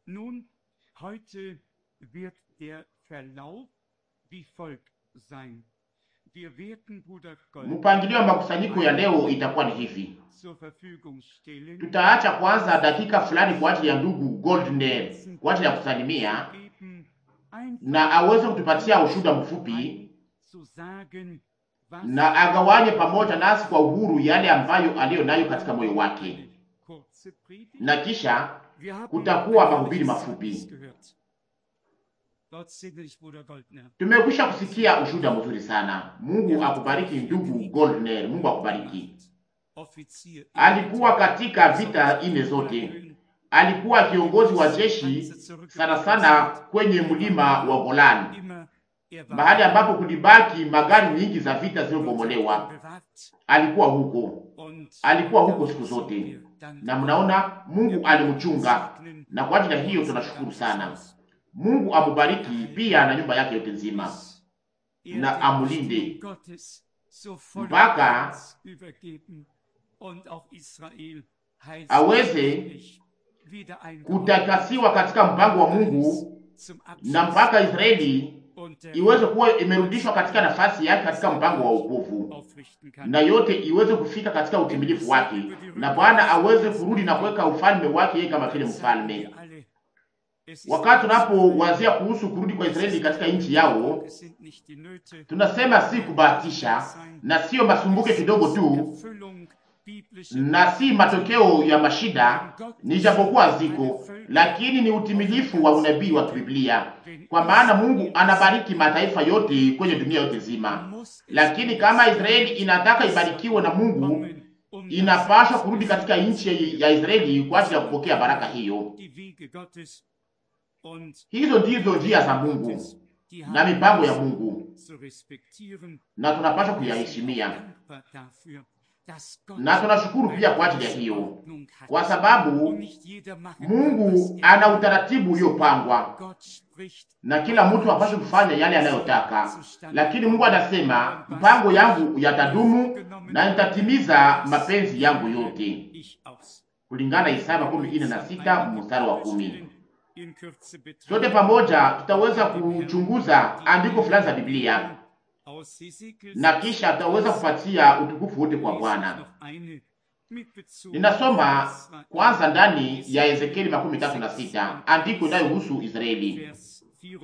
Nun, heute wird der Verlauf wie folgt sein. Wir werden Bruder Gold Mpangilio wa makusanyiko ya leo itakuwa ni hivi: zur Verfügung stellen. tutaacha kwanza dakika fulani kwa ajili ya ndugu Goldner kwa ajili ya kusalimia Geben, einfach na aweze kutupatia ushuhuda mfupi zu sagen, was na agawanye pamoja nasi kwa uhuru yale ambayo aliyo nayo katika moyo wake, kurze Predigt. na kisha Wir haben kutakuwa ein mahubiri herrliches mafupi. Zeugnis gehört. Gott segne dich, Bruder Goldner. Tumekwisha kusikia ushuhuda mzuri sana. Mungu akubariki ndugu Goldner, Mungu akubariki. Offizier im Alikuwa Militär. katika vita ine zote, alikuwa kiongozi wa jeshi sana sana kwenye mlima wa Golan, Immer er war mahali ambapo kulibaki magari nyingi za vita zilizobomolewa. bewahrt Alikuwa huko, und alikuwa huko dafür siku sind zote, wir dankbar. na mnaona Mungu alimchunga, na kwa ajili ya hiyo tunashukuru sana. Mungu amubariki pia na nyumba yake yote nzima. Er na den amulinde. Sturm Gottes so voll Mpaka uns übergeben und auch Israel aweze heilsmäßig wieder ein kutakasiwa katika mpango wa Mungu zum na Abschluss mpaka Israeli und der iweze kuwa imerudishwa katika nafasi yake katika mpango wa wokovu, aufrichten kann. na yote iweze kufika katika utimilifu wake, na Bwana aweze kurudi na kuweka ufalme wake yeye kama vile mfalme. Wir alle, es ist Wakati tunapowazia kuhusu kurudi kwa Israeli katika nchi yao, es sind nicht die Nöte, tunasema si kubahatisha na sio masumbuke kidogo tu Erfüllung biblischer na si matokeo ya mashida, ni japokuwa ziko, lakini ni utimilifu wa unabii wa Biblia, kwa maana Mungu anabariki mataifa yote kwenye dunia yote nzima. muss es Lakini kama Israeli inataka ibarikiwe na Mungu, kommen, um inapaswa kurudi katika nchi ya Israeli kwa ajili ya kupokea baraka hiyo. die Wege Gottes und Hizo ndizo njia za Mungu die na mipango ya haben Mungu, zu respektieren. na tunapaswa Wir sind kuyaheshimia, dankbar dafür, dass Gott na tunashukuru pia kwa ajili ya eine hiyo, Ordnung hat. kwa sababu Und nicht jeder machen kann, was Mungu er ana will. utaratibu uliopangwa Gott spricht na kila mtu apashe kufanya yale anayotaka, lakini Mungu anasema mpango yangu yatadumu na nitatimiza mapenzi yangu yote, ich aus. kulingana Isaya makumi ine na sita mstari wa kumi. In Kürze betrachtet Sote pamoja tutaweza kuchunguza andiko fulani za Biblia aus Hesekiel na kisha tutaweza kupatia utukufu wote kwa lese ich Bwana. noch eine mit Bezug Ninasoma auf Israel. kwanza ndani ya Ezekieli makumi tatu na sita andiko inayohusu Israeli. Vers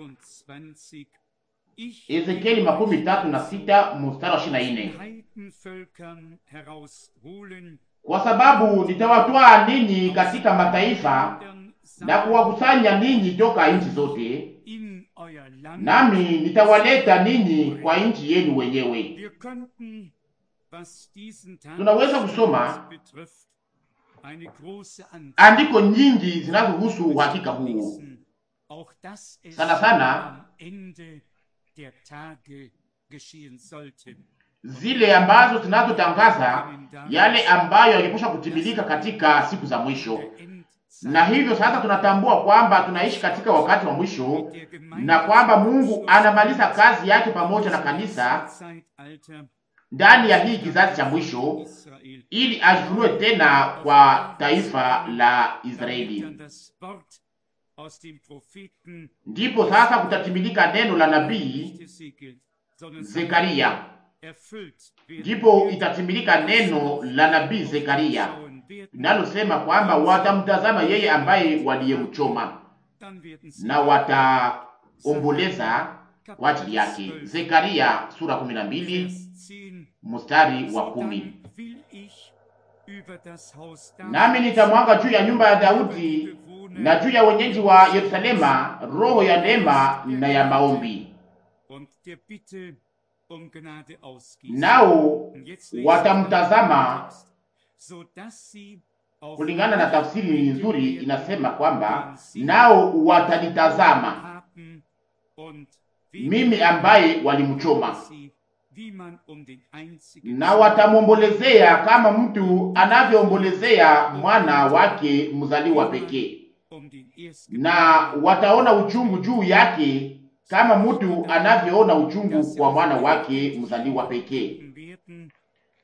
24. Ich Ezekieli makumi tatu na sita mstari wa ishirini na nne. Heidenvölkern herausholen Kwa sababu nitawatwaa ninyi katika mataifa na kuwakusanya ninyi toka nchi zote, in euer Land. nami nitawaleta ninyi kwa nchi yenu wenyewe. Wir könnten, was diesen Tag Tunaweza kusoma betrifft, eine große Anzahl andiko nyingi zinazohusu uhakika huu, lesen. Auch das es Sana sana. am Ende der Tage geschehen sollte. zile ambazo zinazotangaza yale ambayo yangepaswa kutimilika katika siku za mwisho. Der Endzeit Na hivyo sasa tunatambua kwamba tunaishi katika wakati wa mwisho der Gemeinde na kwamba Mungu anamaliza kazi yake pamoja na kanisa Zeitalter ndani ya hii kizazi cha mwisho Israel. ili ajifunue tena kwa taifa la Israeli. Dann das Wort aus dem Propheten Ndipo sasa kutatimilika neno la nabii nicht Ezekiel, sondern Zekaria, erfüllt werden ndipo wird, itatimilika neno la nabii Zekaria schauen werden, linalosema kwamba watamtazama yeye ambaye waliyemchoma dann werden sie na wataomboleza kwa ajili yake. Zekaria sura 12 Vers 10. mstari wa So kumi. dann will ich über das Haus Nami nitamwaga juu ya nyumba ya Daudi na juu ya wenyeji wa Yerusalema roho ya neema na ya maombi, und der Bitte um Gnade ausgießen. nao Und jetzt lesen watamtazama. wir den Text, sodass sie auf Kulingana na tafsiri nzuri inasema kwamba nao watanitazama haben und mimi ambaye walimchoma, sie, wie man um den einzigen na watamwombolezea kama mtu anavyoombolezea mwana wake mzaliwa pekee, um den na wataona uchungu juu yake kama mtu anavyoona uchungu kwa mwana wake mzaliwa pekee. werden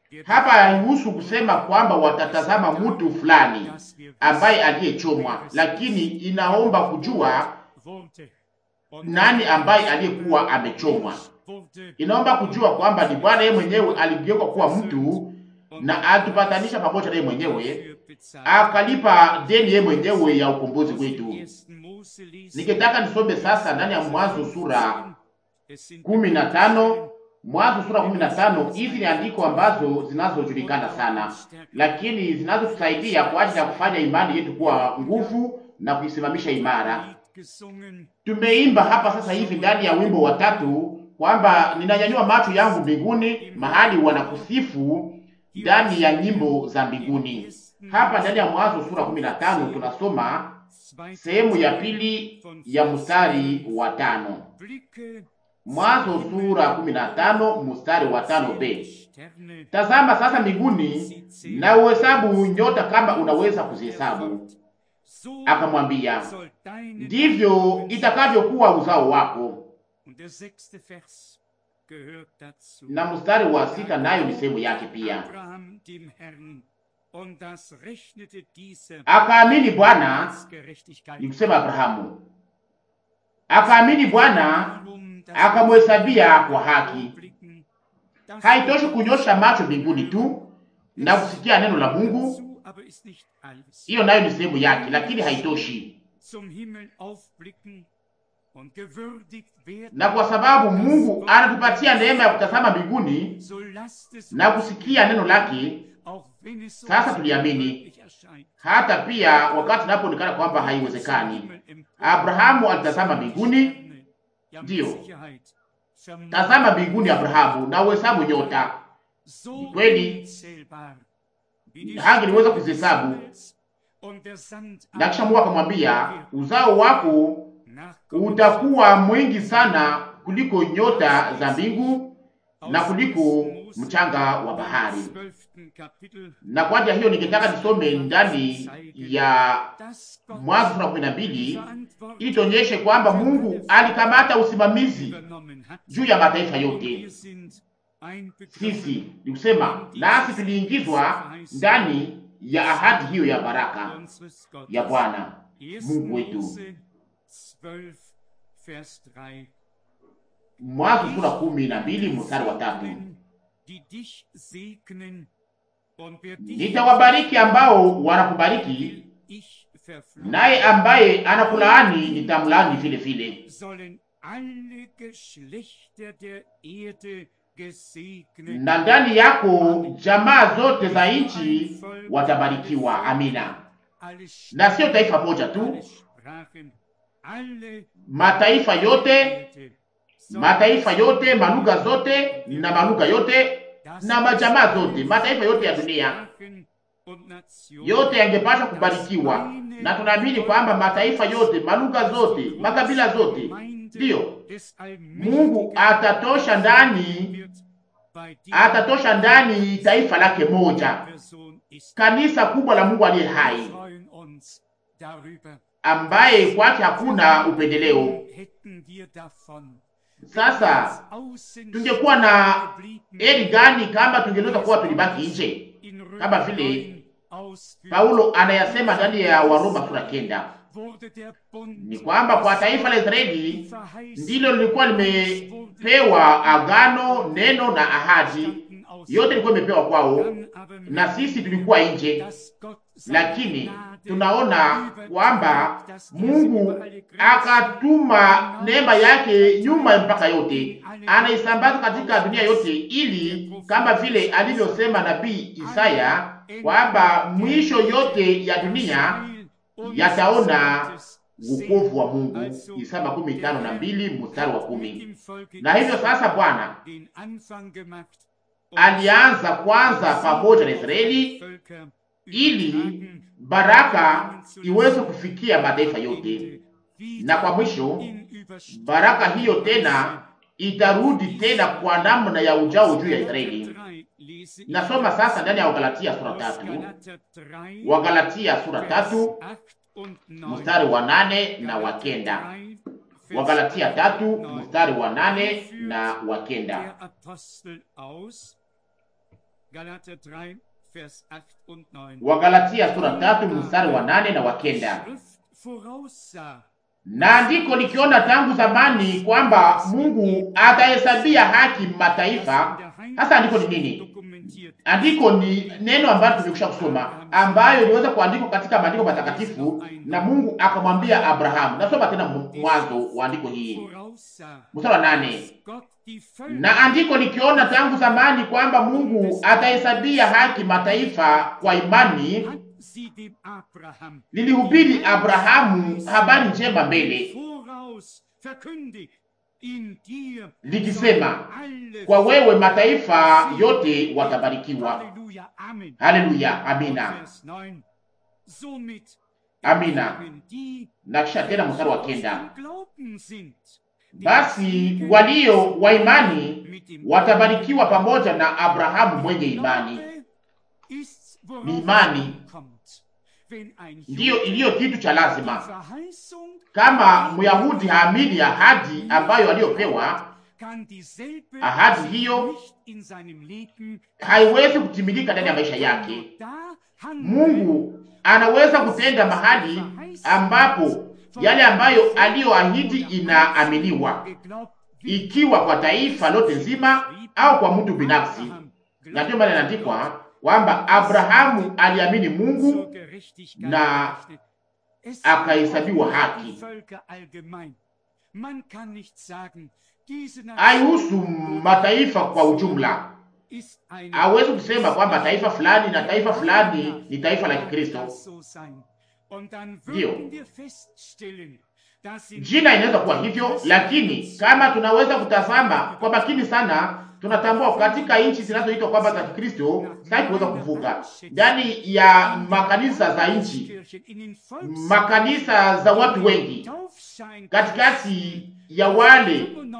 Hapa haihusu kusema kwamba watatazama mtu fulani ambaye aliyechomwa, lakini inaomba kujua nani ambaye aliyekuwa amechomwa. Inaomba kujua kwamba ni Bwana yeye mwenyewe aligeuka kuwa mtu na atupatanisha pamoja naye mwenyewe, akalipa deni yeye mwenyewe ya ukombozi wetu. Nikitaka nisome sasa ndani ya Mwanzo sura kumi na tano Mwanzo sura kumi na tano. Hizi ni andiko ambazo zinazojulikana sana, lakini zinazotusaidia kwa ajili ya kufanya imani yetu kuwa nguvu na kuisimamisha imara. Tumeimba hapa sasa hivi ndani ya wimbo wa tatu kwamba ninanyanyua macho yangu mbinguni, mahali wanakusifu ndani ya nyimbo za mbinguni. Hapa ndani ya Mwanzo sura kumi na tano tunasoma sehemu ya pili ya mstari wa tano. Mwanzo sura kumi na tano mstari wa tano b tazama sasa mbinguni na uhesabu nyota kama unaweza kuzihesabu. Akamwambia, ndivyo itakavyokuwa uzao wako. Na mstari wa sita nayo ni sehemu yake pia. Akaamini Bwana, ni kusema Abrahamu akaamini Bwana akamhesabia kwa haki. Haitoshi kunyosha macho mbinguni tu na kusikia neno la Mungu, hiyo nayo ni sehemu yake, lakini haitoshi. Na kwa sababu Mungu anatupatia neema ya kutazama mbinguni na kusikia neno lake, sasa tuliamini, hata pia wakati napoonekana kwamba haiwezekani. Abrahamu alitazama mbinguni, ndiyo, tazama mbinguni Abrahamu, na uhesabu nyota. Ni kweli hangeliweza kuzihesabu, na kisha Mungu akamwambia, uzao wako utakuwa mwingi sana kuliko nyota za mbingu na kuliko mchanga wa bahari. Na kwa ajili hiyo ningetaka nisome ndani ya Mwanzo sura kumi na mbili ili tuonyeshe kwamba Mungu alikamata usimamizi juu ya mataifa yote. Sisi ni kusema nasi tuliingizwa ndani ya ahadi hiyo ya baraka ya Bwana Mungu wetu. Mwanzo sura kumi na mbili mstari wa tatu nitawabariki ambao wanakubariki, naye ambaye anakulaani nitamlaani vile vile. Na ndani yako jamaa zote za nchi watabarikiwa. Amina. Na sio taifa moja tu, mataifa yote, mataifa yote, malugha zote na malugha yote na majamaa zote, mataifa yote ya dunia yote yangepaswa kubarikiwa, na tunaamini kwamba mataifa yote, malugha zote, makabila zote, ndiyo Mungu atatosha ndani, atatosha ndani taifa lake moja, kanisa kubwa la Mungu aliye hai, ambaye kwake hakuna upendeleo. Sasa tungekuwa na heri gani kama tungeliweza kuwa tulibaki nje, kama vile Paulo anayasema ndani ya Waroma sura kenda, ni kwamba kwa taifa la Israeli ndilo lilikuwa limepewa agano, neno na ahadi, yote ilikuwa imepewa kwao, na sisi tulikuwa nje, lakini tunaona kwamba Mungu akatuma neema yake nyuma ya mpaka yote, anaisambaza katika dunia yote, ili kama vile alivyosema nabii Isaya kwamba mwisho yote ya dunia yataona wokovu wa Mungu. Isaya makumi tano na mbili mstari wa kumi. Na hivyo sasa Bwana alianza kwanza pamoja na Israeli ili baraka iweze kufikia mataifa yote, na kwa mwisho baraka hiyo tena itarudi tena kwa namna ya ujao juu ya Israeli. Nasoma sasa ndani ya Wagalatia sura tatu, Wagalatia sura tatu mstari wa nane na wa kenda. Wagalatia tatu mstari wa nane na wa kenda. Galater 3, Vers 8 und 9. Wagalatia sura tatu mstari wa nane na wa kenda. Schrift voraussah, Na andiko likiona tangu zamani kwamba Mungu atahesabia haki mataifa. Hasa andiko ni nini? dokumentiert. Andiko ni neno ambalo tumekwisha kusoma, ambayo iliweza kuandikwa katika maandiko matakatifu, na Mungu akamwambia Abrahamu. Nasoma tena mwanzo wa andiko hii Voraussah, mstari wa nane. dass Gott die Völker Na andiko likiona tangu zamani kwamba Mungu atahesabia haki mataifa kwa imani, hat sie dem Abraham lilihubiri Abrahamu habari njema mbele, voraus verkündigt. In dir likisema sollen alle kwa wewe mataifa yote watabarikiwa. Halleluja, Amen. Haleluya, amina, Vers 9. Somit amina. erleben die, Na kisha tena mstari wa aus kenda, dem Glauben sind, die basi walio wa imani watabarikiwa pamoja na Abrahamu mwenye imani. Glaube ist, worauf Ni imani. es ankommt. Wenn ein Ndiyo Jude iliyo kitu cha die lazima. Verheißung Kama Myahudi haamini ahadi ambayo aliyopewa, kann dieselbe Ahadi sich hiyo nicht in seinem Leben haiwezi kutimilika ndani ya maisha yake. da handeln, Mungu anaweza kutenda mahali ambapo yale ambayo aliyoahidi inaaminiwa, geglaubt wird, ikiwa kwa taifa lote nzima au kwa mtu binafsi. Abraham Na ndio maana inaandikwa kwamba Abrahamu aliamini Mungu zur Gerechtigkeit na gerechnet. Es akahesabiwa sind haki. die Völker allgemein. Man kann nicht sagen, diese haihusu Nation mataifa kwa ujumla. ist eine Hawezi kusema kwamba taifa fulani na taifa fulani ni taifa la Kikristo. das so sein. Und dann Ndio. würden wir feststellen, dass in Jina inaweza kuwa hivyo, lakini kama tunaweza kutazama kwa makini sana, tunatambua katika nchi zinazoitwa kwamba za Kikristo sasa kuweza kuvuka ndani ya makanisa za nchi, Kirchen, in den Volks- makanisa za watu wengi, Taufschein- katikati ya wale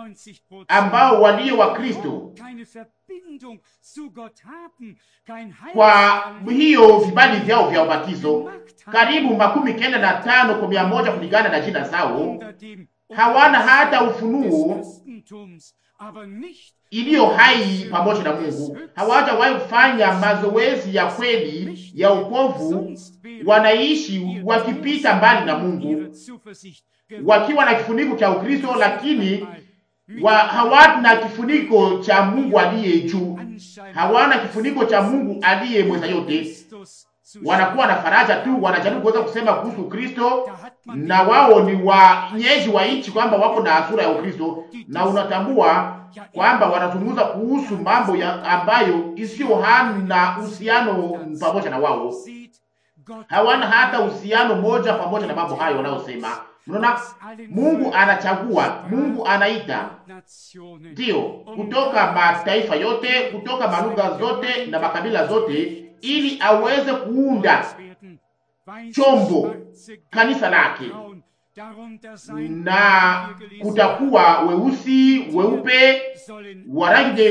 95% ambao walio wa Kristo keine Verbindung zu Gott haben, kein kwa Heilserlebnis hiyo vibali vyao vya ubatizo gemacht haben, karibu makumi kenda na tano kwa mia moja kulingana na jina zao, unter dem hawana hata des ufunuo Christentums, aber nicht iliyo hai pamoja na Mungu. Hawajawahi kufanya mazoezi ya kweli ya ukovu, sonst wäre wanaishi ihr wakipita mbali na Mungu, ihre Zuversicht wakiwa na kifuniko cha Ukristo, lakini mit wa hawana kifuniko cha Mungu aliye juu, Anschein hawana kifuniko cha Mungu aliye mweza yote. Christus zu Wanakuwa na faraja tu, wanajaribu kuweza kusema kuhusu Kristo Da hat man na wao ni wanyeji wa nchi kwamba wako na sura ya Ukristo, na unatambua kwamba wanazungumza kuhusu mambo ya ambayo isiyo hana uhusiano pamoja na wao, sieht, Gott hawana hata uhusiano moja pamoja na mambo hayo wanayosema. Mnaona, Mungu anachagua, Mungu anaita, Nationen ndiyo, kutoka mataifa yote, kutoka malugha zote na makabila zote, ili aweze kuunda werden, weiße, chombo, schwarze, kanisa lake braun, darunter sein, na wie wir gelesen kutakuwa weusi, weupe, sollen wa rangi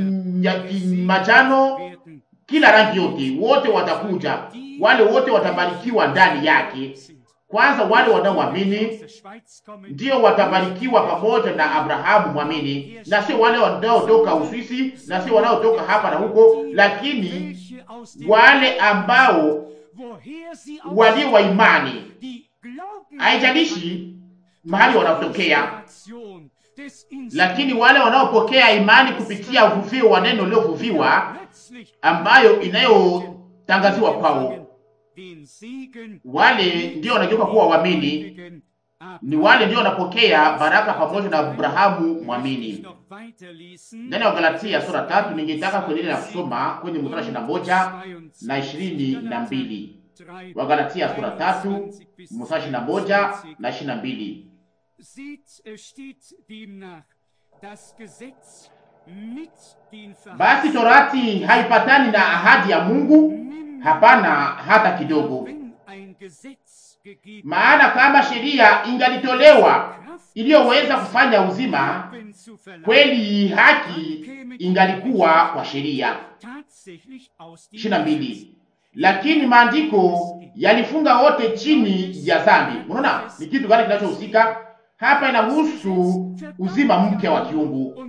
ya majano, werden, kila rangi yote, wote watakuja, wale wote watabarikiwa ndani yake. sind. Kwanza wale Aus wanaoamini der Schweiz kommen, ndio watabarikiwa pamoja na Abrahamu mwamini, na sio wale wanaotoka Uswisi na sio wanaotoka hapa na huko, lakini welche aus dem wale ambao woher sie walio wa imani, die glauben, haijalishi mahali wanatokea, Inspiration des lakini wale wanaopokea imani kupitia uvuvio wa neno liliovuviwa plötzlich ambayo inayotangaziwa kwao, den Segen wale ndio wanageuka kuwa waamini, gläubigen ni wale ndio wanapokea baraka pamoja na Abrahamu Ich mwamini. noch weiterlesen. Ndani ya Galatia sura tatu ningetaka kuendelea na kusoma kwenye mstari ishirini na moja na ishirini na mbili. Wagalatia sura tatu mstari ishirini na moja na ishirini na mbili. Sieht, es steht demnach, das Gesetz mit den Basi Verheißungen torati haipatani na ahadi ya Mungu, nimmt, hapana hata kidogo. wenn ein Gesetz gegeben Maana kama sheria ingalitolewa Kraft iliyoweza kufanya uzima, Leben zu verlangen, kweli haki ingalikuwa kwa sheria. tatsächlich aus dem ishirini na mbili. Lakini maandiko yalifunga wote chini ya dhambi. Unaona ni kitu gani kinachohusika? Hapa inahusu uzima mpya wa kiungu.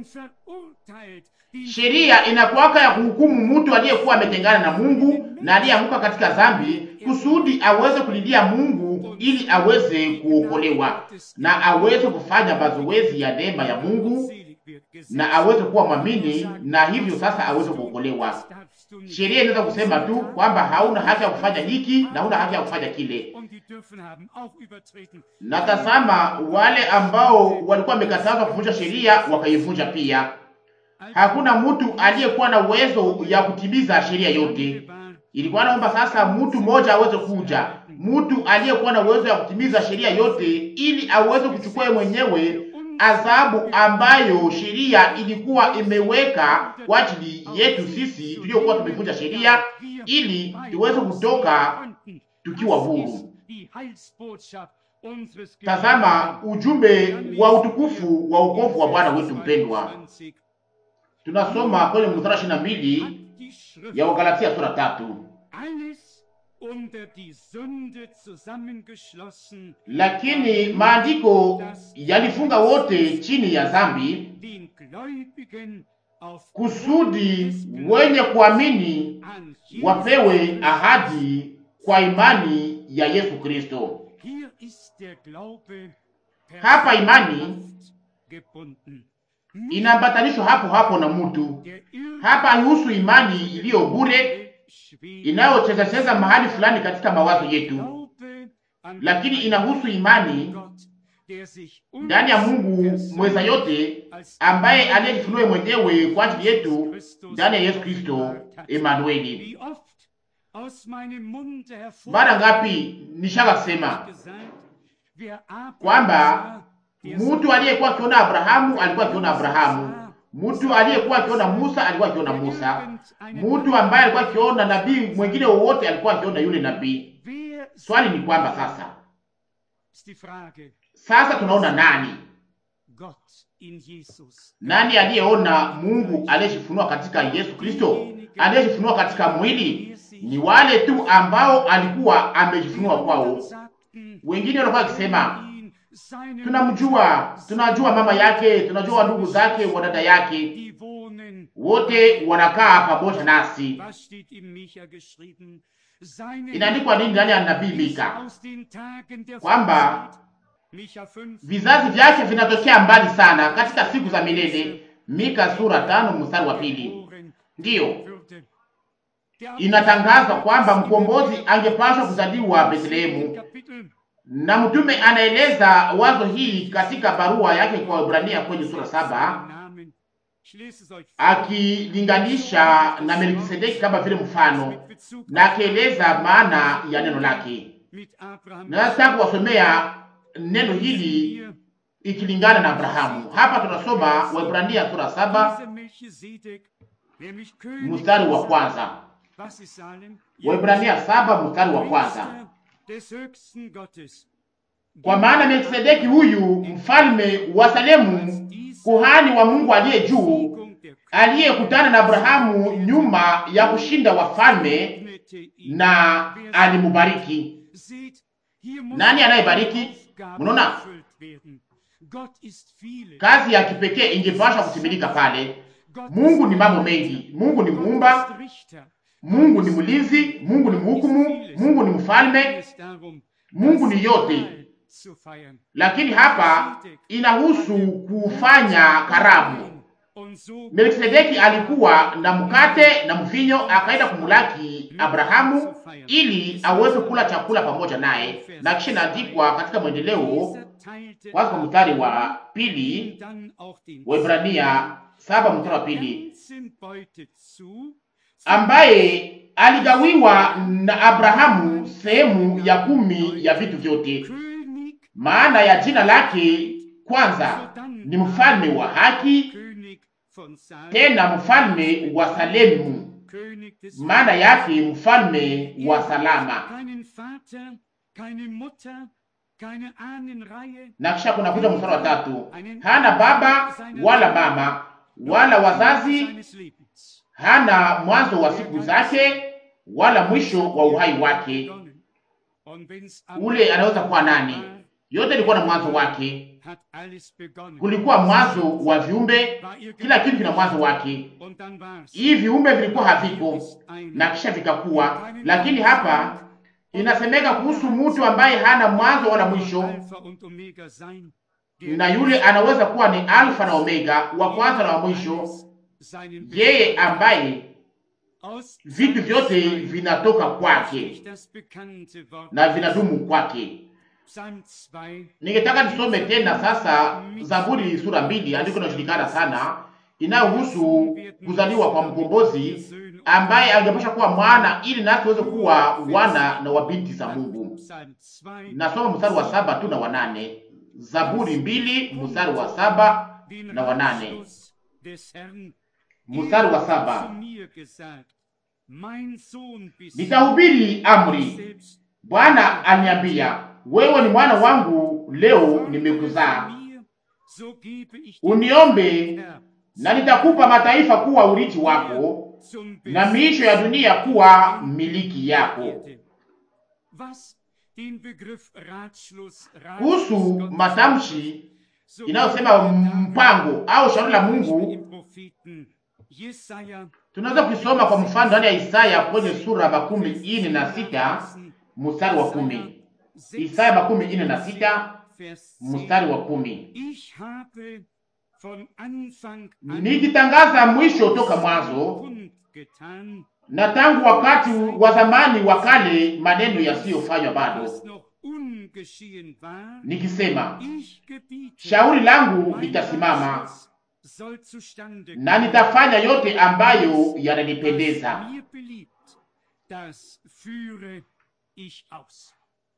Sheria inakuwaka ya kuhukumu mtu aliyekuwa ametengana na Mungu na aliyeanguka katika dhambi, kusudi aweze kulilia Mungu ili aweze kuokolewa na aweze kufanya mazoezi ya neema ya Mungu na aweze kuwa mwamini, na hivyo sasa aweze kuokolewa. Sheria inaweza kusema tu kwamba hauna haki ya kufanya hiki na hauna haki ya kufanya kile. Na tazama, wale ambao walikuwa wamekatazwa kuvunja sheria wakaivunja pia. Hakuna mtu aliyekuwa na uwezo ya kutimiza sheria yote. Ilikuwa naomba sasa mtu mmoja aweze kuja, mtu aliyekuwa na uwezo ya kutimiza sheria yote, ili aweze kuchukua mwenyewe adhabu ambayo sheria ilikuwa imeweka kwa ajili yetu sisi tuliokuwa tumevunja sheria, ili tuweze kutoka tukiwa huru. Tazama ujumbe wa utukufu wa ukovu wa Bwana wetu mpendwa. Tunasoma kwenye mstari ishirini na mbili ya Wagalatia sura tatu. Lakini maandiko yalifunga wote chini ya dhambi, kusudi wenye kuamini wapewe ahadi kwa imani ya Yesu Kristo. Hapa imani inaambatanishwa hapo hapo na mtu. Hapa haihusu imani iliyo bure inayochezacheza mahali fulani katika mawazo yetu, lakini inahusu imani ndani ya Mungu mweza yote, ambaye aliyejifunua mwenyewe kwa ajili yetu ndani ya Yesu Kristo Emanueli. Mara ngapi nishaka kusema kwamba mtu aliyekuwa akiona Abrahamu alikuwa akiona Abrahamu, mtu aliyekuwa akiona Musa alikuwa akiona Musa, mtu ambaye alikuwa akiona nabii mwingine wowote alikuwa akiona yule nabii. Swali ni kwamba sasa, sasa tunaona nani? Nani aliyeona Mungu aliyejifunua katika Yesu Kristo, aliyejifunua katika mwili? Ni wale tu ambao alikuwa amejifunua kwao. Wengine walikuwa wakisema tunamjua, tunajua mama yake, tunajua ndugu zake, wadada yake, wote wanakaa pamoja nasi. Inaandikwa nini ndani ya nabii Mika kwamba vizazi vyake vinatokea mbali sana katika siku za milele. Mika sura tano mstari wa pili. Ndiyo inatangaza kwamba mkombozi angepaswa kuzaliwa Bethlehemu na mtume anaeleza wazo hii katika barua yake kwa Waebrania kwenye sura saba akilinganisha na Melkisedeki kama vile mfano na akieleza maana ya neno lake. Nataka kuwasomea neno hili ikilingana na Abrahamu. Hapa tunasoma Waebrania sura saba mstari wa kwanza. Waebrania saba mstari wa kwanza. Kwa maana Melkisedeki huyu mfalme wa Salemu, kuhani wa Mungu aliye juu, aliyekutana na Abrahamu nyuma ya kushinda wafalme, na alimubariki. Nani anayebariki? Mnaona, kazi ya kipekee ingepaswa kutimilika pale. Mungu ni mambo mengi. Mungu ni muumba, Mungu ni mlinzi, Mungu ni mhukumu, Mungu ni mfalme, Mungu ni yote. Lakini hapa inahusu kufanya karamu. Melkisedeki alikuwa na mkate na mvinyo, akaenda kumulaki Abrahamu ili aweze kula chakula pamoja naye, na kisha inaandikwa katika mwendeleo kwanza kwa mstari wa pili Waebrania saba mstari wa pili ambaye aligawiwa na Abrahamu sehemu ya kumi ya vitu vyote. Maana ya jina lake kwanza ni mfalme wa haki, tena mfalme wa Salemu, maana yake mfalme wa salama. Na kisha kuna kuja mstari wa tatu, hana baba wala mama wala wazazi, hana mwanzo wa siku zake wala mwisho wa uhai wake. Ule anaweza kuwa nani? yote ilikuwa na mwanzo wake. hat alles begonnen. Kulikuwa mwanzo wa viumbe, War ihr kila kitu kina Gedanke. mwanzo wake. Und dann war's. Hii viumbe vilikuwa haviko Ist einer, na kisha vikakuwa, lakini hapa inasemeka kuhusu mtu ambaye hana mwanzo wala mwisho, Alpha und Omega sein, der na yule anaweza kuwa ni alfa na omega, wa kwanza na wa mwisho, alles seinen yeye ambaye aus vitu vyote vinatoka kwake Nicht das bekannte Wort na vinadumu kwake. Psalm 2 Ningetaka nisome tena sasa Zaburi sura mbili, andiko linalojulikana sana inayohusu kuzaliwa kwa mkombozi ambaye angepasha kuwa mwana ili nasi tuweze kuwa wana na wabinti za Mungu. Psalm 2 Nasoma mstari wa saba tu na wanane. Zaburi mbili mstari wa saba den na wanane. Ratschluss des Herrn Mstari wa Er hat saba. zu mir gesagt, mein Sohn bist Nitahubiri du amri. selbst Bwana aliniambia, wewe ni mwana wangu, leo nimekuzaa. mir, so gebe ich dir Uniombe Herr, na nitakupa mataifa kuwa urithi wako zum na miisho ya dunia kuwa miliki yako. Erde. Was den Begriff Ratschluss, Kuhusu Ratschluss Gottes matamshi so inayosema finden wir mpango au shauri la darin, Mungu, im Propheten Jesaja tunaweza kuisoma kwa mfano ndani ya Isaya kwenye sura makumi ine na sita mstari wa kumi. Isaya makumi ine na sita Vers mstari wa kumi. Ich habe von Anfang an Nikitangaza mwisho toka mwanzo kundgetan, na tangu wakati wa zamani wa kale maneno yasiyofanywa bado, was noch ungeschehen war, nikisema ich gebiete, shauri langu mein litasimama Ratschluss soll zustande na nitafanya yote ambayo yananipendeza. Was mir beliebt, das führe ich aus.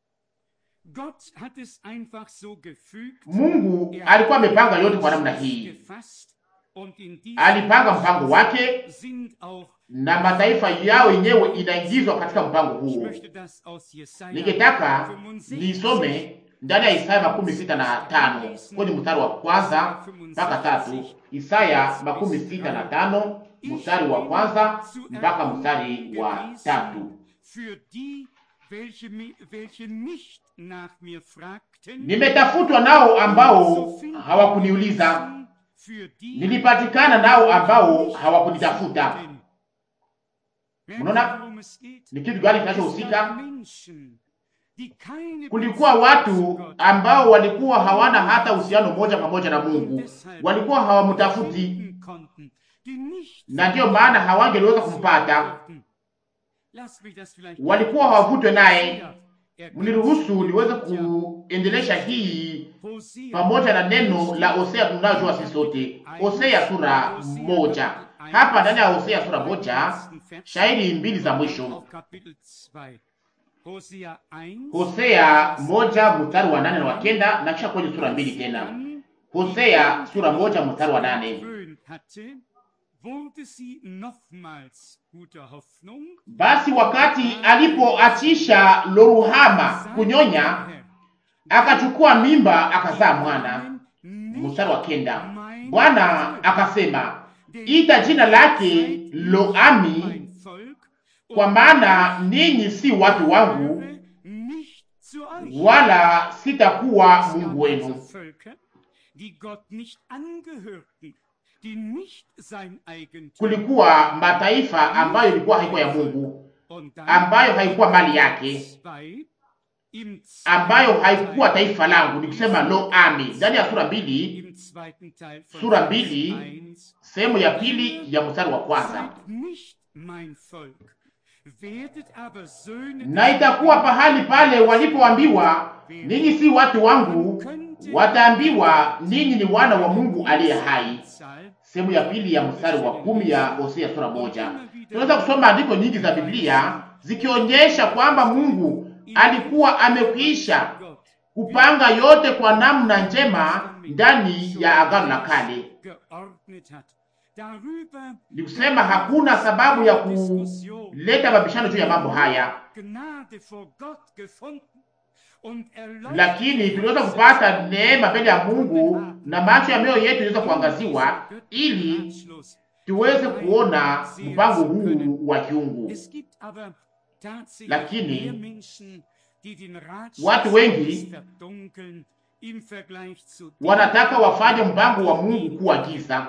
Gott hat es einfach so gefügt. Mungu Er alikuwa hat amepanga yote den kwa namna Entschluss hii, gefasst und in diesem alipanga mpango wake sind auch na mataifa yao yenyewe inaingizwa katika mpango Ich huo. möchte das aus Jesaja Ningetaka 65 nisome ndani ya Isaya makumi sita na tano kwenye mstari wa kwanza mpaka tatu. Isaya makumi sita na tano mstari wa kwanza mpaka mstari wa tatu. Für die, welche, mi- welche nicht nach mir fragten, Nimetafutwa nao ambao hawakuniuliza, für die, nilipatikana nao ambao hawakunitafuta. Merkt Unaona? ihr, worum es geht? Ni kitu gani Es gab kinachohusika? Menschen, die keine Kulikuwa Beziehung zu watu Gott ambao walikuwa hawana hata uhusiano moja pamoja na Mungu, walikuwa hawamtafuti, finden konnten, die nicht na ndiyo maana hawangeliweza kumpata, Lass mich das vielleicht walikuwa hawavutwe naye. Hosea, Mniruhusu niweze kuendelesha hii Hosea, pamoja na neno la Hosea tunayojua sisi sote, Hosea sura moja. Hapa ndani ya Hosea sura moja, shairi mbili za mwisho. auf Kapitel 2. Hosea 1, Hosea moja mstari wa nane na wa kenda na kisha kwenye sura mbili tena. dann Hosea sura moja mstari wa nane. gewöhnt hatte, wurde sie nochmals guter Hoffnung. Basi wakati alipoachisha Loruhama kunyonya, akachukua mimba akazaa mwana. Mstari wa kenda, Bwana akasema, ita jina lake Loami, Mein Volk, kwa maana ninyi si watu wangu, gehöre nicht zu euch. wala sitakuwa Es gab Mungu also wenu. Völker, die Gott nicht angehörten, die nicht sein Eigentum Kulikuwa mataifa ambayo ilikuwa haikuwa ya Mungu, und dann ambayo haikuwa mali yake, zwei, im ambayo zweiten haikuwa Teil- taifa langu, ni kusema Loami. Ndani ya sura mbili, im zweiten Teil von Sura Vers mbili, 1, sehemu ya pili ya mstari wa kwanza. Seid nicht mein Volk, werdet aber Söhne Na itakuwa pahali pale walipoambiwa ninyi si watu wangu, wataambiwa ninyi ni wana wa Mungu aliye hai. Sehemu ya pili ya mstari wa kumi ya Hosea sura moja. Tunaweza kusoma andiko nyingi za Biblia zikionyesha kwamba Mungu alikuwa amekwisha kupanga yote kwa namna njema ndani ya Agano la Kale. geordnet hat. Darüber Ni kusema hakuna sababu ya kuleta mabishano juu ya mambo haya, Gnade vor Gott gefunden und erleuchtet lakini tuliweza kupata neema mbele ya Mungu na macho ya mioyo yetu iliweza kuangaziwa ili Ratschluss. tuweze kuona mpango huu wa kiungu. Es gibt aber tatsächlich Lakini, mehr Menschen, Watu wengi wanataka wafanye mpango wa Mungu kuwa giza,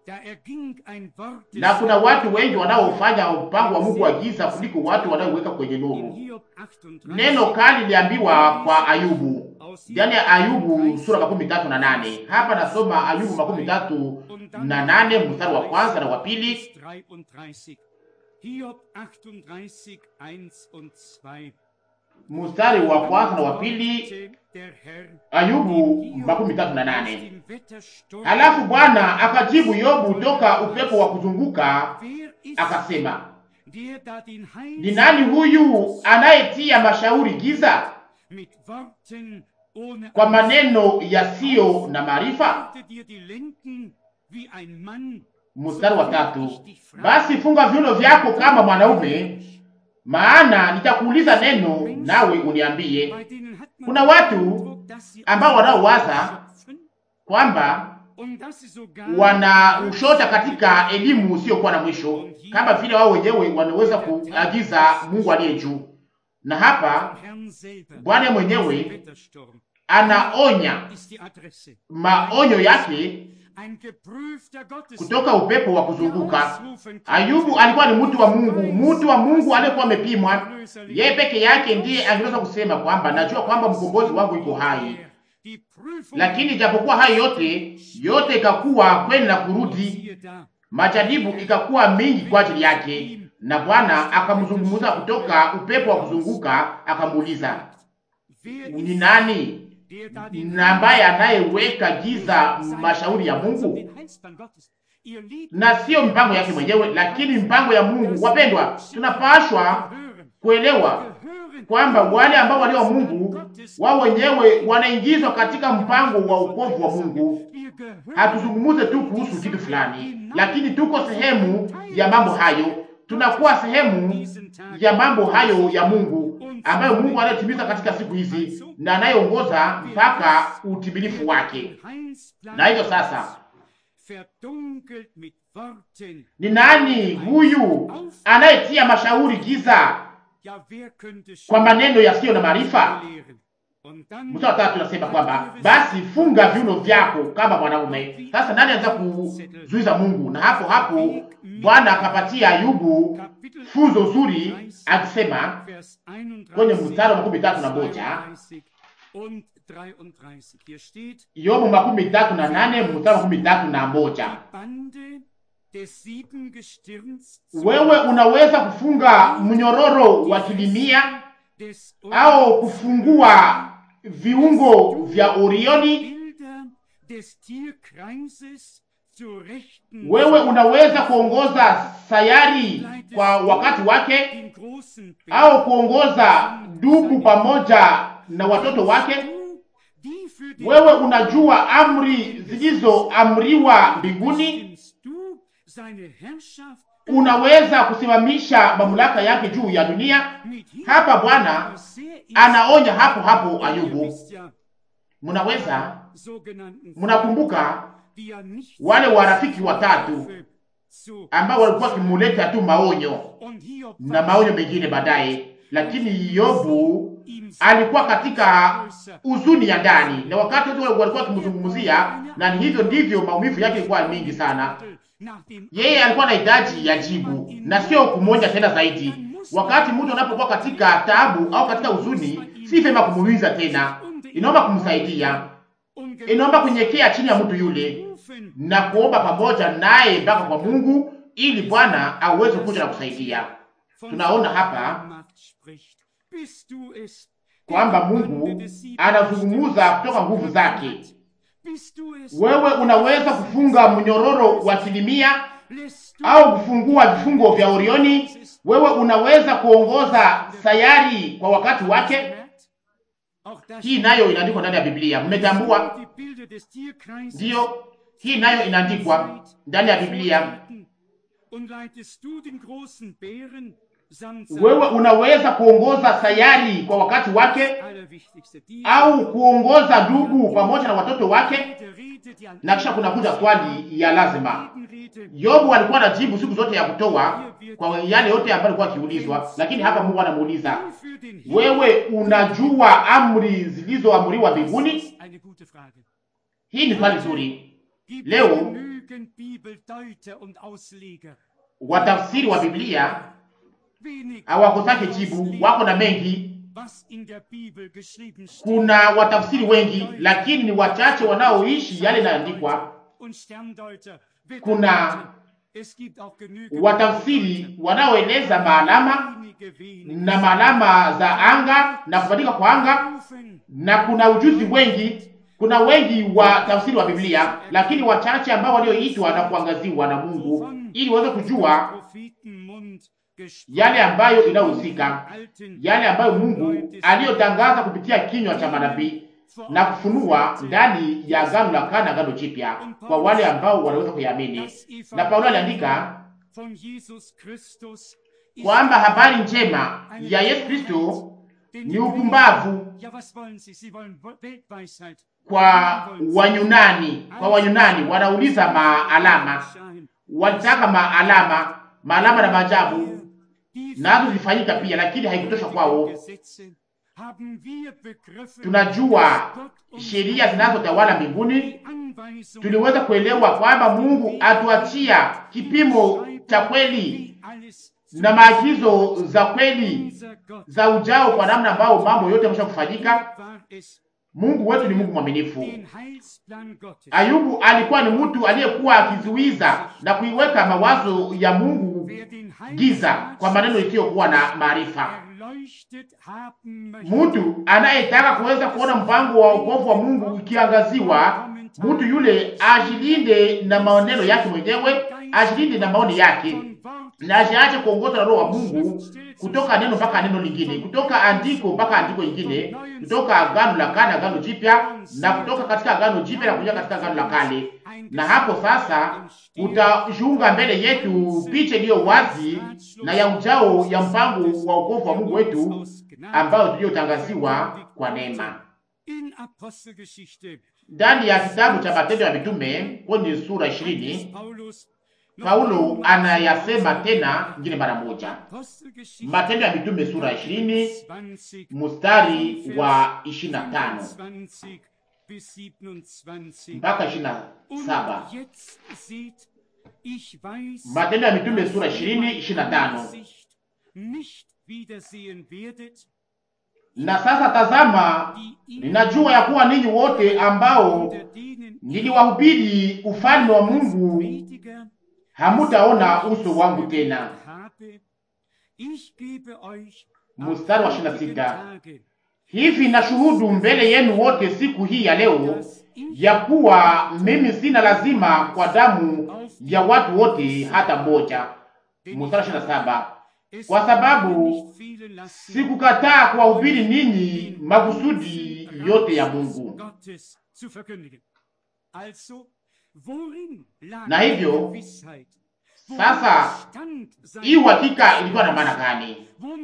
na kuna watu wengi wanaofanya mpango wa Mungu wa giza kuliko watu wanaoweka kwenye nuru. Neno kali liliambiwa kwa Ayubu ndani ya Ayubu sura makumi tatu na nane. Hapa nasoma Ayubu makumi tatu na nane mstari wa kwanza na wa pili. Mstari wa kwanza na wa pili, Ayubu makumi tatu na nane. Halafu Bwana akajibu Yobu toka upepo wa kuzunguka akasema, ni nani huyu anayetia mashauri giza kwa maneno yasiyo na maarifa? Mstari wa tatu, basi funga viuno vyako kama mwanaume, maana nitakuuliza neno nawe uniambie. Kuna watu ambao wanaowaza kwamba wana ushota katika elimu usiyokuwa na mwisho, kama vile wao wenyewe wanaweza kuagiza Mungu aliye juu. Na hapa Bwana mwenyewe anaonya maonyo yake kutoka upepo wa kuzunguka. Ayubu alikuwa ni mtu wa Mungu, mtu wa Mungu aliyekuwa amepimwa. Yeye peke yake ndiye angeweza kusema kwamba najua kwamba mkombozi wangu iko hai, lakini japokuwa hayo yote yote ikakuwa kweli na kurudi, majaribu ikakuwa mingi kwa ajili yake, na Bwana akamzungumza kutoka upepo wa kuzunguka, akamuuliza ni nani na ambaye anayeweka giza mashauri ya Mungu, na sio mpango yake mwenyewe, lakini mpango ya Mungu. Wapendwa, tunapashwa kuelewa kwamba wale ambao walio wa Mungu wao wenyewe wanaingizwa katika mpango wa wokovu wa Mungu. Hatuzungumuze tu kuhusu kitu fulani, lakini tuko sehemu ya mambo hayo, tunakuwa sehemu ya mambo hayo ya Mungu ambayo Mungu anayetimiza katika siku hizi na anayeongoza mpaka utimilifu wake. Na hivyo sasa, ni nani huyu anayetia mashauri giza kwa maneno yasiyo na maarifa? Mstari wa tatu nasema kwamba basi funga viuno vyako kama mwanaume. Sasa nani anaweza kuzuiza Mungu? Na hapo hapo Bwana akapatia Ayubu funzo zuri akisema kwenye mstari wa makumi tatu na moja Yobu makumi tatu na nane mstari wa makumi tatu na moja wewe unaweza kufunga mnyororo wa kilimia au kufungua viungo vya Orioni. Wewe unaweza kuongoza sayari kwa wakati wake au kuongoza dubu pamoja na watoto wake. Wewe unajua amri zilizoamriwa mbinguni. Unaweza kusimamisha mamlaka yake juu ya dunia. Hapa Bwana anaonya hapo hapo Ayubu. Munaweza, munakumbuka wale warafiki watatu ambao walikuwa wakimuleta tu maonyo na maonyo mengine baadaye, lakini Yobu alikuwa katika huzuni ya ndani, na wakati wote walikuwa wakimzungumzia, na ni hivyo ndivyo maumivu yake ilikuwa mingi sana. Yeye alikuwa na hitaji ya jibu na sio kumoja tena zaidi. Wakati mtu anapokuwa katika taabu au katika huzuni, si vema kumuuliza tena, inaomba kumsaidia, inaomba kunyekea chini ya mtu yule na kuomba pamoja naye mpaka kwa Mungu ili Bwana aweze kuja na kusaidia. Tunaona hapa kwamba Mungu anazungumuza kutoka nguvu zake. Wewe unaweza kufunga mnyororo wa silimia au kufungua vifungo vya Orioni. Wewe unaweza kuongoza sayari kwa wakati wake. Hii nayo inaandikwa ndani ya Biblia, mmetambua? Ndiyo, hii nayo inaandikwa ndani ya Biblia. Wewe unaweza kuongoza sayari kwa wakati wake au kuongoza ndugu pamoja na watoto wake. na kisha kunakuja swali ya lazima. Yobu alikuwa anajibu siku zote ya kutoa kwa yale yote ambayo alikuwa akiulizwa, lakini hapa Mungu anamuuliza wewe, unajua amri zilizoamriwa mbinguni? Hii ni swali zuri. Leo watafsiri wa Biblia hawakotake jibu, wako na mengi. Kuna watafsiri wengi, lakini ni wachache wanaoishi yale yanayoandikwa. Kuna watafsiri wanaoeleza maalama na maalama za anga na kubadilika kwa anga, na kuna ujuzi wengi. Kuna wengi wa tafsiri wa Biblia, lakini wachache ambao walioitwa na kuangaziwa na Mungu ili waweze kujua yale ambayo inayohusika, yale ambayo Mungu aliyotangaza kupitia kinywa cha manabii na kufunua ndani ya Agano la Kale na Agano Jipya kwa wale ambao wanaweza kuyaamini. Na Paulo aliandika kwamba habari njema ya Yesu Kristo ni upumbavu kwa Wayunani. Kwa Wayunani wanauliza maalama, walitaka maalama, maalama na maajabu nazo zilifanyika pia, lakini haikutosha kwao. Tunajua sheria zinazotawala mbinguni. Tuliweza kuelewa kwamba Mungu atuachia kipimo cha kweli na maagizo za kweli za ujao, kwa namna ambao mambo yote yamesha kufanyika. Mungu wetu ni Mungu mwaminifu. Ayubu alikuwa ni mtu aliyekuwa akizuiza na kuiweka mawazo ya Mungu giza kwa maneno isiyokuwa na maarifa. Mtu anayetaka kuweza kuona mpango wa wokovu wa Mungu ikiangaziwa, mtu yule ajilinde na maneno yake mwenyewe, ajilinde na maoni yake, na ajiache kuongozwa na Roho wa Mungu kutoka neno mpaka neno lingine, kutoka andiko mpaka andiko lingine, kutoka agano la kale agano jipya, na kutoka katika agano jipya na kuja katika agano la kale. Na hapo sasa utajiunga mbele yetu picha iliyo wazi na ya ujao ya mpango wa wokovu wa Mungu wetu ambayo tuliyotangaziwa kwa neema ndani ya kitabu cha Matendo ya Mitume kwenye sura ishirini. Paulo anayasema tena ngine mara moja. Matendo ya Mitume sura ishirini mustari wa ishirini na tano mpaka ishirini na saba. Matendo ya Mitume sura ishirini ishirini na tano. Na sasa tazama, ninajua ya kuwa ninyi wote ambao niliwahubiri ufalme wa Mungu hamutaona uso wangu tena. Mstari wa ishirini na sita. Hivi na shuhudu mbele yenu wote siku hii ya leo ya kuwa mimi sina lazima kwa damu ya watu wote hata mmoja. Mstari wa ishirini na saba. Kwa sababu sikukataa kuwahubiri ninyi makusudi yote ya Mungu. Na hivyo sasa, hii uhakika ilikuwa na maana gani?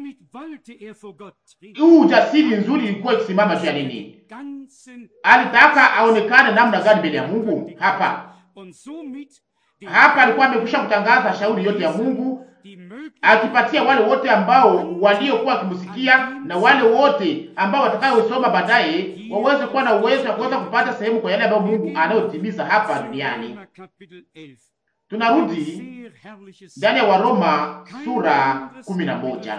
Huu ujasiri nzuri ilikuwa ikisimama juu ya nini? Alitaka aonekane namna gani mbele ya Mungu? Hapa hapa alikuwa amekwisha kutangaza shauri yote ya Mungu, akipatia wale wote ambao waliokuwa wakimsikia na wale wote ambao watakayosoma baadaye waweze kuwa na uwezo wa kuweza kupata sehemu kwa yale ambayo Mungu anayotimiza hapa duniani. Tunarudi ndani ya Waroma sura kumi na moja.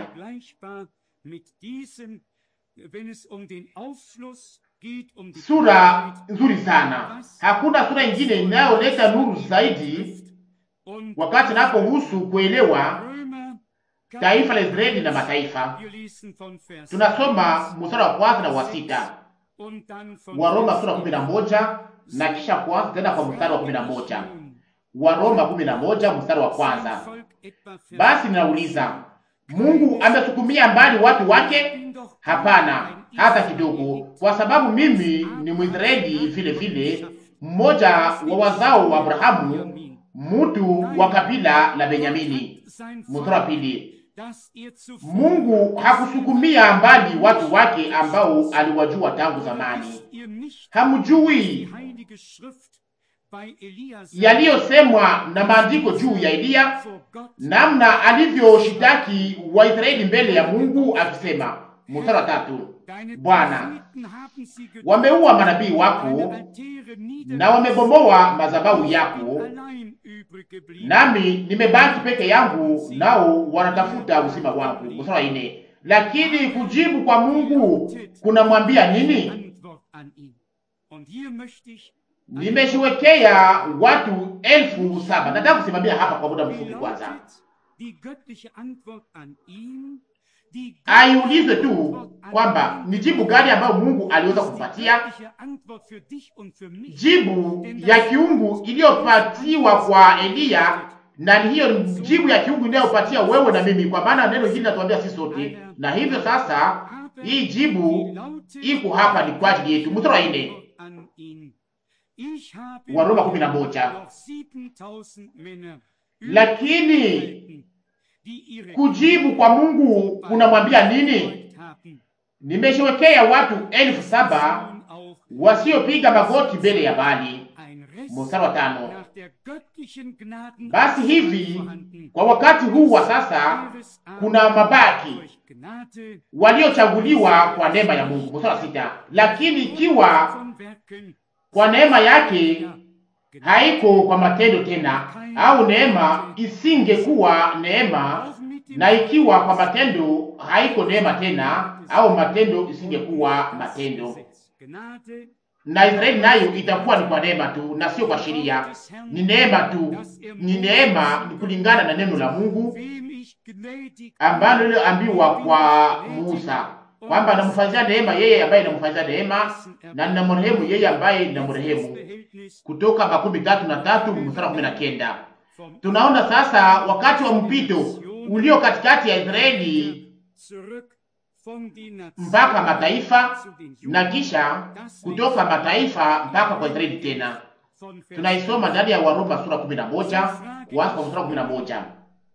Sura nzuri sana. Hakuna sura ingine inayoleta nuru zaidi wakati inapohusu kuelewa taifa la Israeli na mataifa. Tunasoma mstari wa kwanza na wa sita Waroma sura kumi na moja na kisha kwanza tena kwa mstari wa kumi na moja Waroma kumi na moja mstari wa kwanza Basi ninauliza, Mungu amesukumia mbali watu wake? Hapana, hata kidogo, kwa sababu mimi ni Mwisraeli vile vile, mmoja wa wazao wa Abrahamu, mtu wa kabila la Benyamini. Mstari wa pili Mungu hakusukumia mbali watu wake ambao aliwajua tangu zamani. Hamjui bei Elia sagt, yaliyosemwa na maandiko juu ya Eliya, vor Gott namna alivyoshitaki Waisraeli mbele ya Mungu akisema, mstari wa tatu, Deine Bwana, Propheten haben sie getötet, wameua manabii wako deine Altäre na wamebomoa madhabahu Ich yako, bin allein übrig geblieben. nami nimebaki peke yangu, nao wanatafuta uzima wangu. Mstari wa nne, lakini kujibu kwa Mungu kunamwambia nini? Antwort an ihn. Und hier möchte ich Nimeshiwekea watu elfu saba. Nataka kusimamia hapa kwa muda Wie mfupi kwanza. lautet die göttliche Antwort an ihn? Die Aiulizwe tu Antwort an kwamba ihn ni jibu gani ambayo Mungu aliweza ist die kumpatia, göttliche Antwort für dich und für mich. jibu ya kiungu iliyopatiwa kwa Eliya, na ni hiyo jibu ya kiungu inayopatia wewe na mimi, kwa maana neno hili linatuambia sisi sote. Na hivyo sasa, Aber hii die jibu lautet iko hapa, ni kwa ajili yetu. Mstari wa nne an ihn. Ich habe wa Roma kumi na moja noch 7000 Männer lakini übrig die ihre kujibu kwa Mungu kunamwambia nini? Gebeugt haben. Nimeshiwekea watu elfu saba Nun auch wasiopiga magoti mbele ya Bali. ein Rest Mstari wa tano. nach der göttlichen Gnaden Basi hivi vorhanden. kwa wakati huu wa sasa Ihres aber kuna mabaki durch Gnade waliochaguliwa kwa neema ya Mungu. Mstari wa sita, lakini ikiwa von Werken kwa neema yake ja, Gnade haiko kwa matendo tena, au neema isingekuwa neema, auch mit dem na ikiwa kwa matendo haiko neema tena, au matendo isingekuwa matendo, Gesetz. Gnade na Israeli nayo itakuwa ni kwa neema tu na sio kwa sheria. Ni neema tu, ni neema, ni kulingana na neno la Mungu wem ich gnädig ambalo liliambiwa kwa Musa kwamba namfanyia neema yeye ambaye namfanyia neema na ninamrehemu yeye ambaye ninamrehemu. Verhältnis Kutoka makumi tatu na tatu mstari wa kumi na kenda. vom Tunaona sasa wakati wa mpito ulio katikati ya Israeli zurück von den Nationen mpaka mataifa zu den na Juden, kisha kutoka mataifa mpaka kwa Israeli tena. von Vers Tunaisoma ndani ya Waroma sura kumi na moja kuanza kwa mstari wa kumi na moja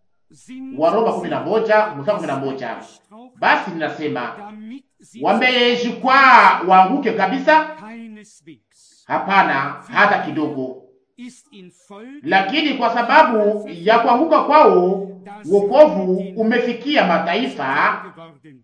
sind Waroma kumi na moja mstari wa kumi na moja gestraucht, Basi ninasema damit sie wamejikwaa waanguke kabisa? keineswegs Hapana, hata kidogo. ist infolge Lakini kwa sababu ya kuanguka kwao wokovu umefikia mataifa, geworden.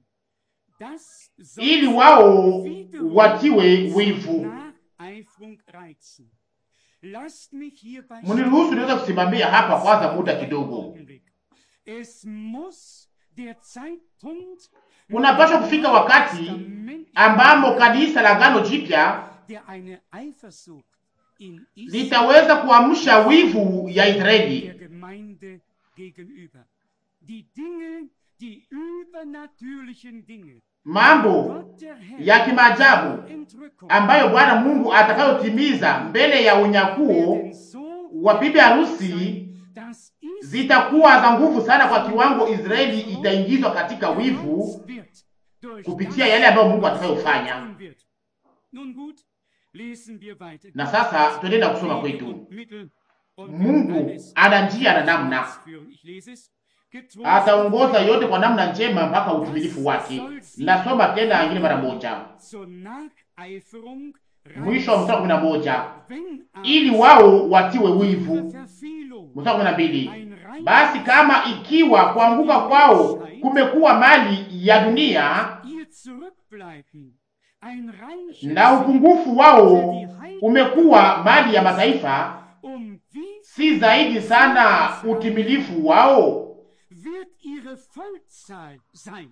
Das soll ili wao wiederum watiwe wivu. Nacheifrung reizen. Lasst mich hierbei Mniruhusu niweze kusimamia hapa kwanza muda kidogo. Augenblick. Es muss der Zeitpunkt Unapaswa kufika wakati ambamo kanisa la Agano Jipya der eine Eifersucht in Israel litaweza kuamsha wivu ya Israeli, der Gemeinde gegenüber. Die Dinge, die übernatürlichen Dinge, mambo Gott der Herr ya kimaajabu Entrückung ambayo Bwana Mungu atakayotimiza mbele ya unyakuo werden so wa bibi harusi sein, dass Israel zitakuwa za nguvu sana kwa kiwango Israeli itaingizwa katika wivu gereizt wird durch kupitia das, yale ambayo Mungu was atakayofanya. tun wird. Nun gut, lesen wir weiter. Na sasa tuendelea kusoma kwetu. Und Mittel und wird Mungu alles ana njia na namna, ausführen. Ich lese es. Getrost ataongoza yote kwa namna njema mpaka utimilifu wake. Nasoma tena ingine mara moja, zur Nacheiferung mwisho wa mstari wa kumi na moja wenn aber ili wao watiwe wivu. ihre Verfehlung Mstari wa kumi na mbili ein rein basi kama ikiwa kuanguka kwao kumekuwa mali ya dunia ihr Zurückbleiben ein reiches na upungufu wao umekuwa mali ya mataifa, um wie si zaidi sana utimilifu wao? wird ihre Vollzahl sein?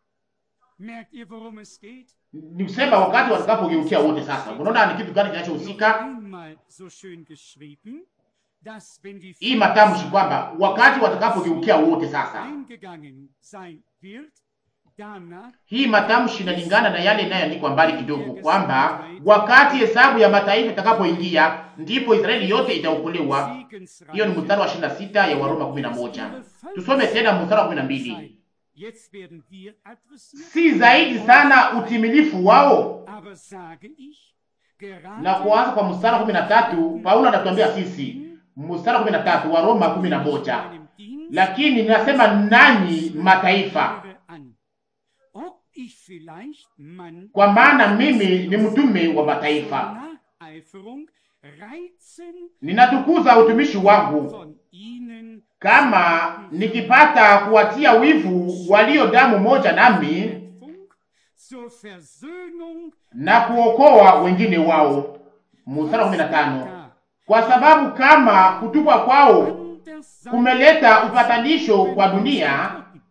Merkt ihr, worum es geht? Ni kusema wakati watakapogeukia wote. Sasa unaona ni kitu gani kinachohusika Einmal so schön geschrieben, dass wenn die hii matamshi kwamba wakati watakapogeukia wote. Sasa eingegangen sein wird, danach hii matamshi inalingana na yale inayoandikwa mbali kidogo, kwamba wakati hesabu ya mataifa itakapoingia ndipo Israeli yote itaokolewa. Hiyo ni mstari wa 26 ya Waroma 11. Tusome tena mstari wa 12. Jetzt werden wir adressiert, Si zaidi sana utimilifu wao? aber sage ich, gerade Na kuanza kwa mstari wa 13, Paulo anatuambia sisi, mstari wa 13 wa Roma 11, meinem Dienst lakini ninasema nanyi mataifa, höre an, ob ich vielleicht man kwa maana mimi ni mtume wa mataifa. Vereiferung reizen ninatukuza utumishi wangu von ihnen kama nikipata kuwatia wivu walio damu moja nami Funk zur Versöhnung na kuokoa wengine wao. Mstari wa 15. Kwa sababu kama kutupwa kwao anders sein kumeleta upatanisho kwa dunia,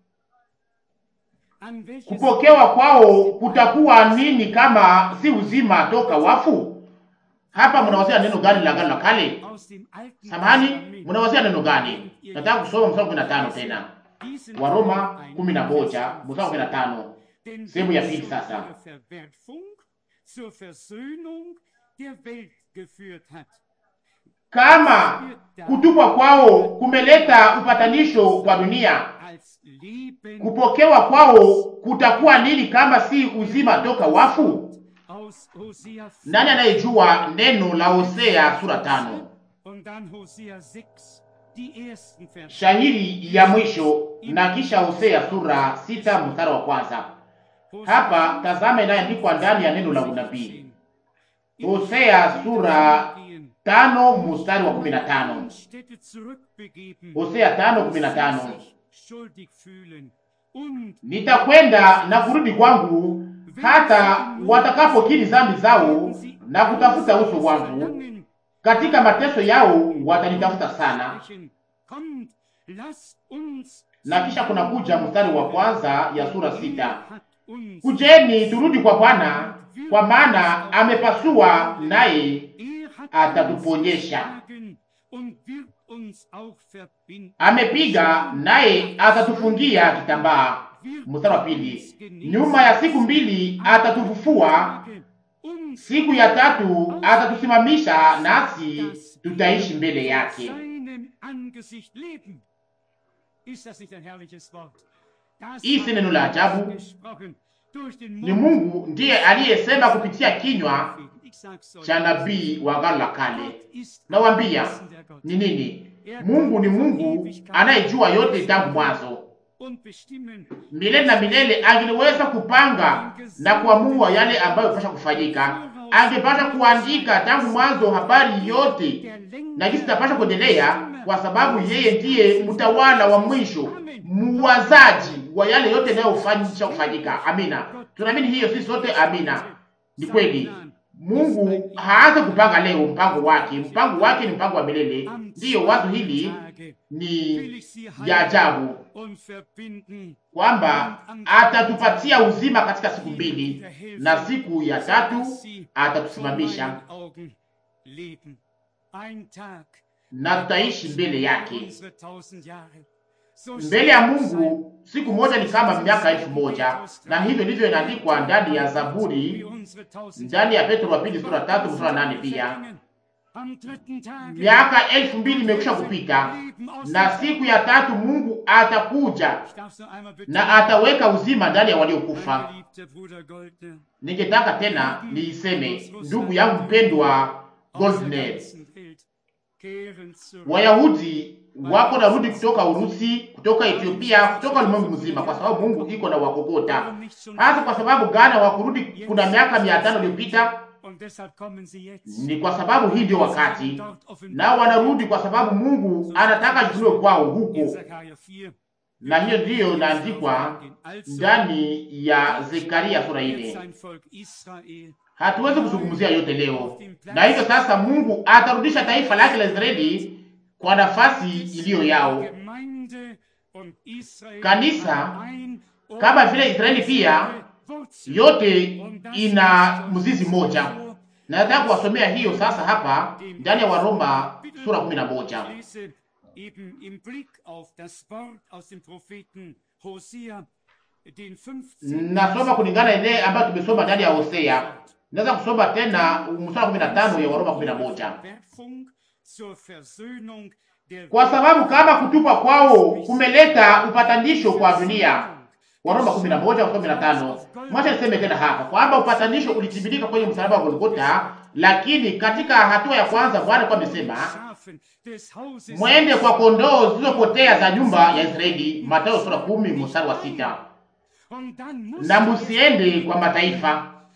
an welches kupokewa kwao kutakuwa nini kama si uzima toka wafu? Hapa mnawazia neno gani la Agano la Kale? aus dem Alten Samahani, Testament mnawazia neno gani? Nataka kusoma mstari wa 15 tena. diesen Waroma Teil 11 mstari wa 15. Denn Sehemu ya wer pili zu sasa. ihrer Verwerfung zur Versöhnung der Welt geführt hat. Kama kutupwa kwao kumeleta upatanisho kwa dunia, Als Leben kupokewa kwao kutakuwa nini kama si uzima toka wafu? aus Hosea 4 Nani anayejua neno la Hosea sura tano und dann Hosea 6, die ersten Verse. shahiri ya mwisho na kisha Hosea sura sita mstari wa kwanza. Hapa tazama inayoandikwa ndani ya neno la unabii. Hosea sura tano mstari wa kumi na tano. Städte zurückbegeben, Hosea tano kumi na tano. sich schuldig fühlen und Nitakwenda na kurudi kwangu hata watakapokiri dhambi zao na kutafuta uso wangu. verlangen, Katika mateso yao watanitafuta sana. sprechen, kommt, lasst uns Na kisha kuna kuja mstari wa kwanza ya sura sita. hat uns Kujeni turudi kwa Bwana, kwa maana amepasua naye Er hat atatuponyesha. uns geschlagen und wird uns auch verbinden. amepiga naye atatufungia kitambaa. Mstari wa pili, nyuma ya siku mbili atatufufua, Uns siku ya tatu atatusimamisha, nasi tutaishi mbele yake. seinem Angesicht leben. Ist das nicht ein herrliches Wort? Das Hii si hat neno la Gott ajabu. gesprochen durch den Ni Mund Mungu ndiye aliyesema kupitia kinywa Ich sag's euch. cha nabii wa Agano la Kale. Gott ist Nawaambia wissender Gott ni nini? Mungu ni Mungu anayejua yote tangu mwanzo. und bestimmen milele na milele angeliweza kupanga na kuamua yale ambayo pasha kufanyika. Angepasha kuandika tangu mwanzo habari yote der Lenker na jinsi tapasha kuendelea, kwa sababu yeye ndiye mtawala wa mwisho, muwazaji wa yale yote yanayofanyisha kufanyika. Amina, tunaamini hiyo sisi sote. Amina, ni kweli. Mungu haanze kupanga leo mpango wake. Mpango wake ni mpango wa milele. Ndiyo, wazo hili ni ya ajabu und verbinden kwamba atatupatia uzima katika siku mbili na siku ya tatu atatusimamisha Augen leben. Ein Tag na tutaishi mbele yake. unsere tausend Jahre. So Mbele ya Mungu siku moja ni kama miaka elfu moja na hivyo ndivyo inaandikwa ndani ya wie Zaburi, unsere tausend ndani ya Petro wa pili sura tatu mstari wa nane pia vergingen. Am dritten Tage miaka elfu mbili imekwisha kupita na siku ya tatu Mungu atakuja Ich darf's noch einmal na ataweka uzima ndani ya waliokufa. Geliebter Bruder Goldner, Ningetaka tena niiseme, ndugu yangu mpendwa aus der Goldner, ganzen Welt kehren zurück. Wayahudi wako narudi kutoka Urusi, kutoka Ethiopia, kutoka ulimwengu mzima, kwa sababu Mungu iko na wakokota. Warum nicht schon Hasa kwa sababu Ghana wakurudi kuna miaka mia tano iliyopita, Und deshalb kommen sie jetzt. ni kwa sababu hii ndio wakati, Dort offenbar nao wanarudi kwa sababu Mungu anataka ajifunue kwao in huko, Zechariah 4. na hiyo ndiyo inaandikwa Also ndani ya Zekaria sura wird ine. sein Volk Israel Hatuwezi kuzungumzia yote leo, na hivyo sasa Mungu atarudisha taifa lake la Israeli kwa nafasi iliyo yao. Gemeinde und Israel Kanisa, ein und kama vile Israeli pia Wurzel. yote ina mzizi mmoja. Na nataka kuwasomea hiyo sasa hapa ndani ya Waroma sura kumi na moja. Ich lese eben im Blick auf das Wort aus dem Propheten Hosea, den 15. Nasoma kulingana ile ambayo tumesoma ndani ya Hosea. Naweza kusoma tena mstari wa kumi na tano ya Waroma kumi na moja. Verwerfung zur Versöhnung der Kwa sababu kama kutupwa kwao kumeleta upatanisho kwa dunia. Waroma kumi na moja kumi na tano. Mwacha niseme tena hapa kwamba upatanisho ulitimilika kwenye msalaba wa Golgotha, lakini katika hatua ya kwanza Bwana alikuwa amesema Schafen des Hauses mwende kwa kondoo zilizopotea za nyumba ya Israeli, Mathayo sura kumi mstari wa sita. und dann muss Na musiende kwa mataifa,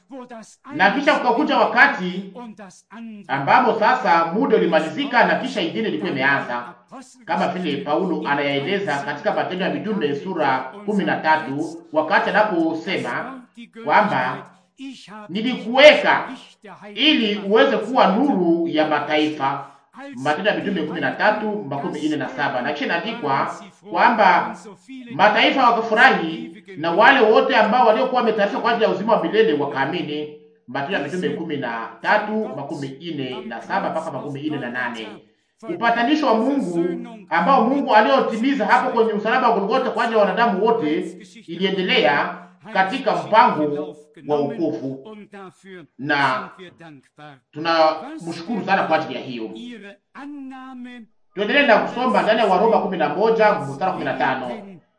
na kisha kukakuja wakati ambapo sasa muda ulimalizika na kisha ingine ilikuwa imeanza, kama vile Paulo anayaeleza katika Matendo ya Mitume sura kumi na tatu wakati anaposema kwamba nilikuweka ili uweze kuwa nuru ya mataifa. Matendo ya Mitume kumi na tatu makumi ine na saba na kisha inaandikwa kwamba mataifa wakafurahi na wale wote ambao waliokuwa wametayarishwa kwa ajili ya uzima wa milele wakaamini. Matendo ya Mitume kumi na tatu makumi ine na saba mpaka makumi ine na nane Upatanisho wa Mungu ambao Mungu aliotimiza hapo kwenye msalaba wa Golgotha kwa ajili ya wanadamu wote iliendelea katika mpango wa wokovu, na tunamshukuru sana kwa ajili ya hiyo. Tuendelee na kusoma ndani ya Waroma kumi na moja mstari kumi na tano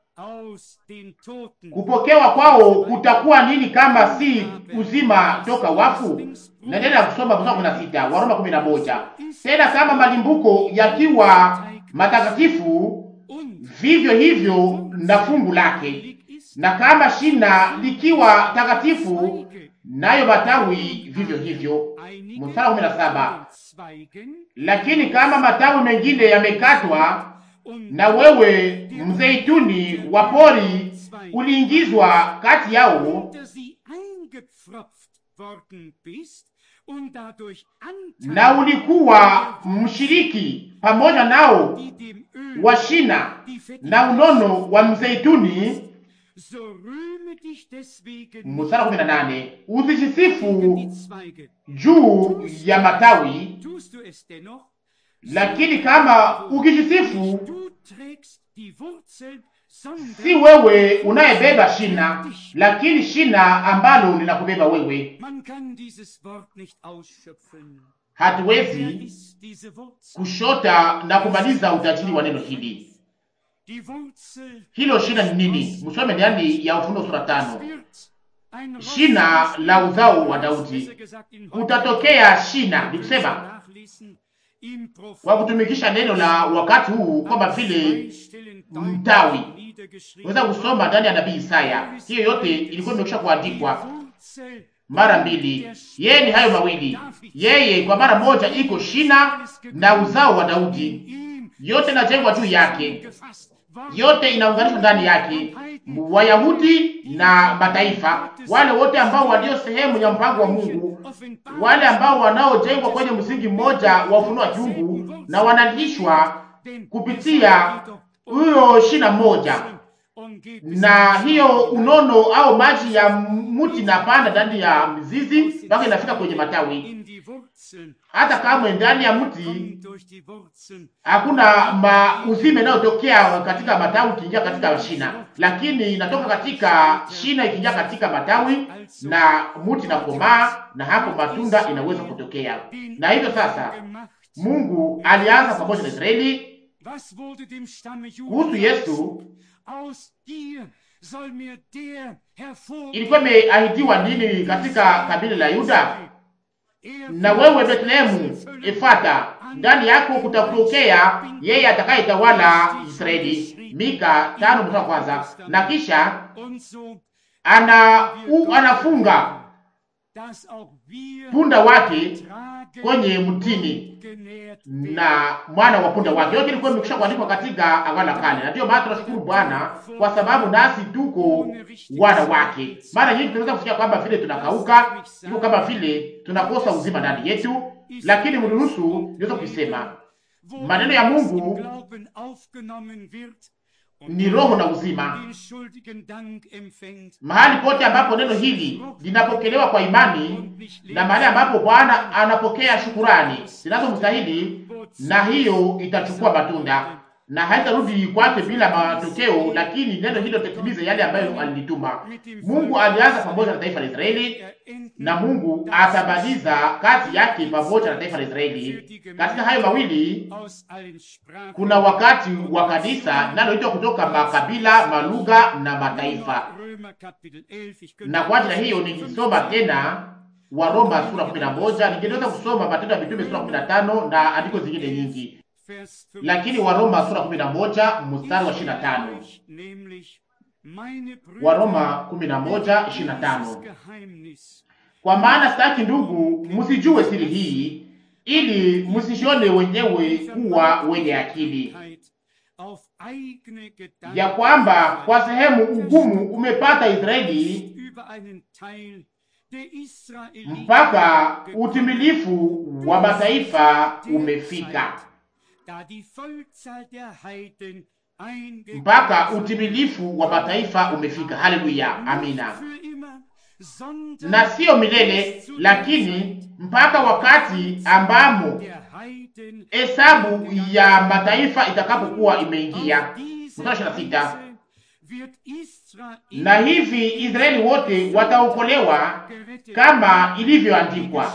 kupokewa kwao kutakuwa nini kama si uzima toka wafu? Naendelea kusoma mstari kumi na sita Waroma kumi na moja tena kama malimbuko yakiwa matakatifu, vivyo hivyo na fungu lake, na kama shina likiwa takatifu, nayo matawi vivyo hivyo. Mstari kumi na saba lakini kama matawi mengine yamekatwa, na wewe mzeituni wa pori uliingizwa kati yao na ulikuwa mshiriki pamoja nao wa shina na unono wa mzeituni. Mstari kumi na nane usijisifu juu ya matawi, lakini kama ukijisifu, si wewe unayebeba shina, lakini shina ambalo linakubeba wewe. Hatuwezi kushota na kumaliza utajiri wa neno hili. Hilo shina ni nini? Msome ndani ya Ufunuo sura tano. Shina la uzao wa Daudi, kutatokea shina, ni kusema kwa kutumikisha neno la wakati huu kwamba vile mtawi. Unaweza kusoma ndani ya nabii Isaya, hiyo yote ilikuwa imekwisha kuandikwa mara mbili. Yeye ni hayo mawili, yeye kwa mara moja iko shina na uzao wa Daudi, yote inajengwa juu yake, yote inaunganishwa ndani yake, Wayahudi na mataifa, wale wote ambao walio sehemu ya mpango wa Mungu, wale ambao wanaojengwa kwenye msingi mmoja wa ufunuo wa kiungu na wanalishwa kupitia huyo shina moja na hiyo unono au maji ya mti na panda ndani ya mizizi mpaka inafika kwenye matawi. Hata kama ndani ya mti hakuna mauzime inayotokea katika matawi ikiingia katika shina, lakini inatoka katika shina ikiingia katika matawi na mti na komaa, na hapo matunda inaweza kutokea. Na hivyo sasa Mungu alianza pamoja na Israeli kuhusu Yesu ilikuwa imeahidiwa nini katika kabila la Yuda? Na wewe Betlehemu Efata, ndani yako kutakutokea yeye atakayetawala Israeli. Mika tano mstari kwanza. Na kisha ana u, anafunga punda wake kwenye mtini na mwana wa punda wake. Yote ilikuwa imekwisha kuandikwa katika Agano la Kale, na ndiyo maana tunashukuru Bwana kwa sababu nasi tuko wana wake. Mara nyingi tunaweza kusikia kwamba vile tunakauka, iko kama vile tunakosa uzima ndani yetu, lakini mruhusu niweza kuisema maneno ya Mungu ni roho na uzima. Mahali pote ambapo neno hili linapokelewa kwa imani na mahali ambapo Bwana anapokea shukurani zinazomstahili, na hiyo itachukua matunda na haitarudi kwake bila matokeo, lakini neno hilo litatimiza yale ambayo alilituma. Mungu alianza pamoja na taifa la Israeli na Mungu atamaliza kazi yake pamoja na taifa la Israeli. Katika hayo mawili kuna wakati wa kanisa linaloitwa kutoka makabila, malugha na mataifa, na kwa ajili ya hiyo nikisoma tena Waroma sura 11, ningeweza kusoma Matendo ya Mitume sura 15 na andiko zingine nyingi lakini Waroma sura 11 mstari wa 25. Waroma 11:25. Kwa maana sitaki ndugu, msijue siri hii, ili msishone wenyewe kuwa wenye akili, ya kwamba kwa sehemu ugumu umepata Israeli mpaka utimilifu wa mataifa umefika, mpaka utimilifu wa mataifa umefika. Haleluya, amina. Na siyo milele, lakini mpaka wakati ambamo hesabu ya mataifa itakapokuwa imeingia. Mstari ishirini na sita na hivi Israeli wote wataokolewa kama ilivyoandikwa,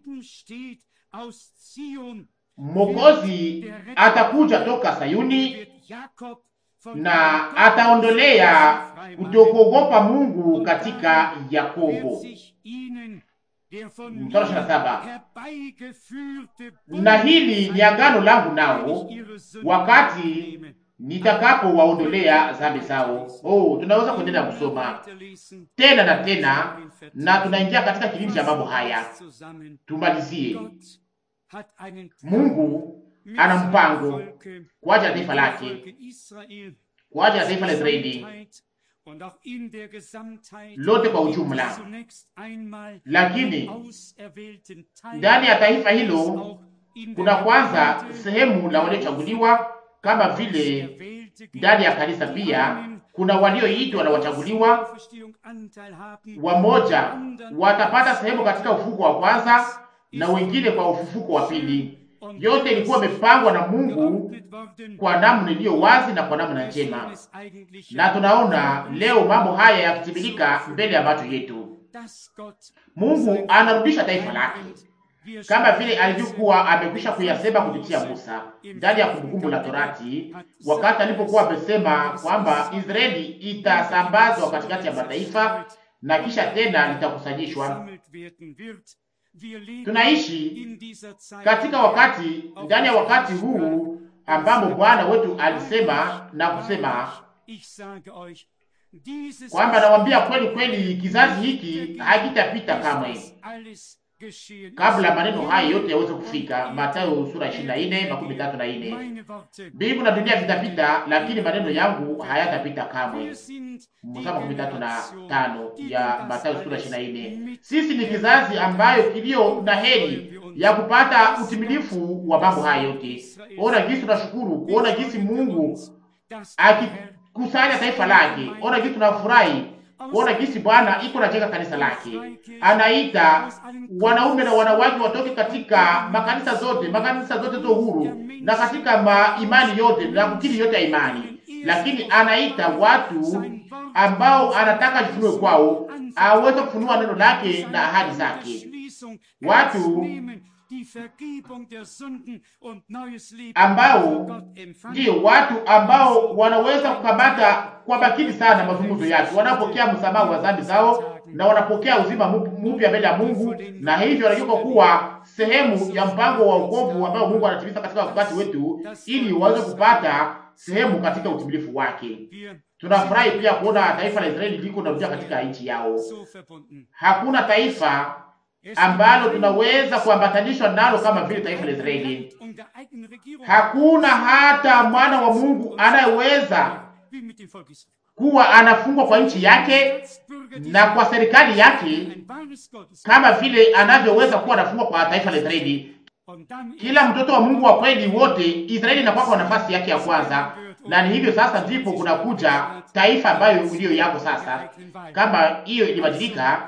Mwokozi atakuja toka Sayuni na ataondolea kutokuogopa Mungu katika Yakobo. Mstari ishirini na saba na hili ni agano langu nao wakati nitakapo waondolea dhambi zao. Oh, tunaweza kuendelea kusoma tena na tena, na tunaingia katika kilindi cha mambo haya. Tumalizie. Mungu ana mpango kwa ajili ya taifa lake, kwa ajili ya taifa la Israeli lote kwa ujumla, lakini ndani ya taifa hilo kuna kwanza sehemu la waliochaguliwa kama vile ndani ya kanisa pia kuna walioitwa na wachaguliwa. Wamoja watapata sehemu katika ufufuko wa kwanza na wengine kwa ufufuko wa pili. Yote ilikuwa imepangwa na Mungu kwa namna iliyo wazi na kwa namna njema, na tunaona leo mambo haya yakitimilika mbele ya macho yetu. Mungu anarudisha taifa lake kama vile alivyokuwa amekwisha kuyasema kupitia Musa ndani ya Kumbukumbu la Torati, wakati alipokuwa amesema kwamba Israeli itasambazwa katikati ya mataifa na kisha tena litakusanyishwa. Tunaishi katika wakati, ndani ya wakati huu ambamo Bwana wetu alisema na kusema kwamba nawaambia kweli kweli, kizazi hiki hakitapita kamwe kabla maneno haya yote yaweze kufika. Mathayo sura 24 makumi tatu na nne. Mbingu na dunia vitapita, lakini maneno yangu hayatapita kamwe. Mstari makumi tatu na tano ya Mathayo sura 24. Sisi ni kizazi ambayo kilio na heri ya kupata utimilifu wa mambo haya yote. Ona jinsi tunashukuru kuona jinsi Mungu akikusanya taifa lake. Ona jinsi tunafurahi kuona jinsi Bwana iko najenga kanisa lake. Anaita wanaume na wanawake watoke katika makanisa zote, makanisa zote zo huru na katika maimani yote na kukiri yote ya imani, lakini anaita watu ambao anataka jifunue kwao, aweze kufunua neno lake na ahadi zake, watu ambao ndio watu ambao wanaweza kukamata kwa makini sana mazungumzo yake, wanapokea msamaha wa dhambi zao na wanapokea uzima mpya mbele ya Mungu, na hivyo wanageuka kuwa sehemu ya mpango wa wokovu ambao Mungu anatimiza katika wakati wetu, ili waweze kupata sehemu katika utimilifu wake. Tunafurahi pia kuona taifa la Israeli liko narudia katika nchi yao. Hakuna taifa ambalo tunaweza kuambatanishwa nalo kama vile taifa la Israeli. Hakuna hata mwana wa Mungu anayeweza kuwa anafungwa kwa nchi yake na kwa serikali yake kama vile anavyoweza kuwa anafungwa kwa taifa la Israeli. Kila mtoto wa Mungu wa kweli wote, Israeli inakuwa kwa nafasi yake ya kwanza, na ni hivyo sasa ndipo kunakuja taifa ambayo iliyo yako sasa. Kama hiyo ilibadilika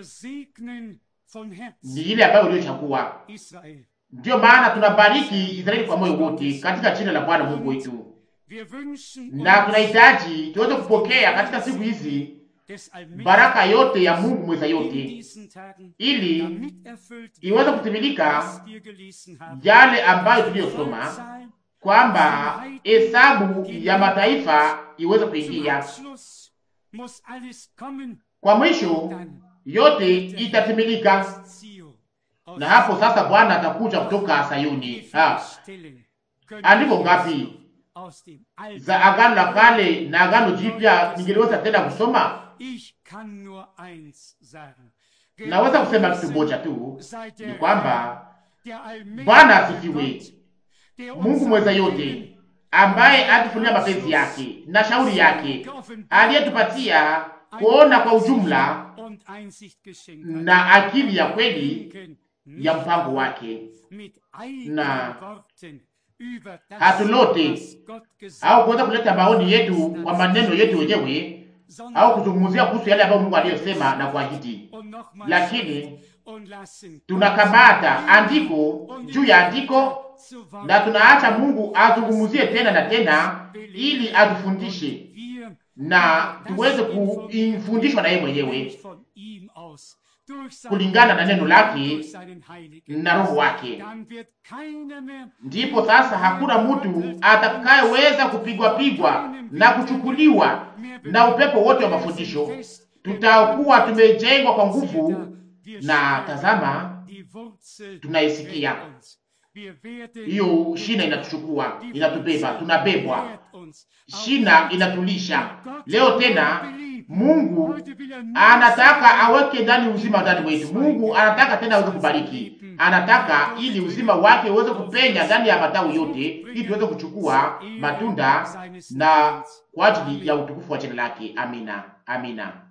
ni ile ambayo uliochagua. Ndiyo maana tunabariki Israeli kwa moyo wote katika jina la Bwana Mungu wetu, na tunahitaji tuweze kupokea katika siku hizi baraka yote ya Mungu mweza yote, ili iweze kutimilika yale ambayo tuliyosoma kwamba hesabu ya mataifa iweze kuingia kwa mwisho yote itatimilika, na hapo sasa Bwana atakuja kutoka Sayuni. Ha, andiko ngapi za Agano la Kale na Agano Jipya ningeliweza tena kusoma? Naweza kusema kitu moja tu, ni kwamba Bwana asifiwe, Mungu mweza yote, ambaye atufunia mapenzi yake na shauri yake, aliyetupatia kuona kwa ujumla na akili ya kweli ya mpango wake, na hatulote au kuweza kuleta maoni yetu kwa maneno yetu wenyewe au kuzungumzia kuhusu yale ambayo Mungu aliyosema na kuahidi, lakini tunakamata andiko juu ya andiko na tunaacha Mungu azungumzie tena na tena, ili atufundishe na tuweze kufundishwa na yeye mwenyewe kulingana na neno lake na roho wake. Ndipo sasa hakuna mtu atakayeweza kupigwa pigwa na kuchukuliwa na upepo wote wa mafundisho. Tutakuwa tumejengwa kwa nguvu, na tazama, tunaisikia hiyo shina inatuchukua, inatubeba, tunabebwa, shina inatulisha. Leo tena Mungu anataka aweke ndani uzima ndani wetu. Mungu anataka tena aweze kubariki, anataka ili uzima wake uweze kupenya ndani ya matawi yote, ili tuweze kuchukua matunda na kwa ajili ya utukufu wa jina lake. Amina, amina.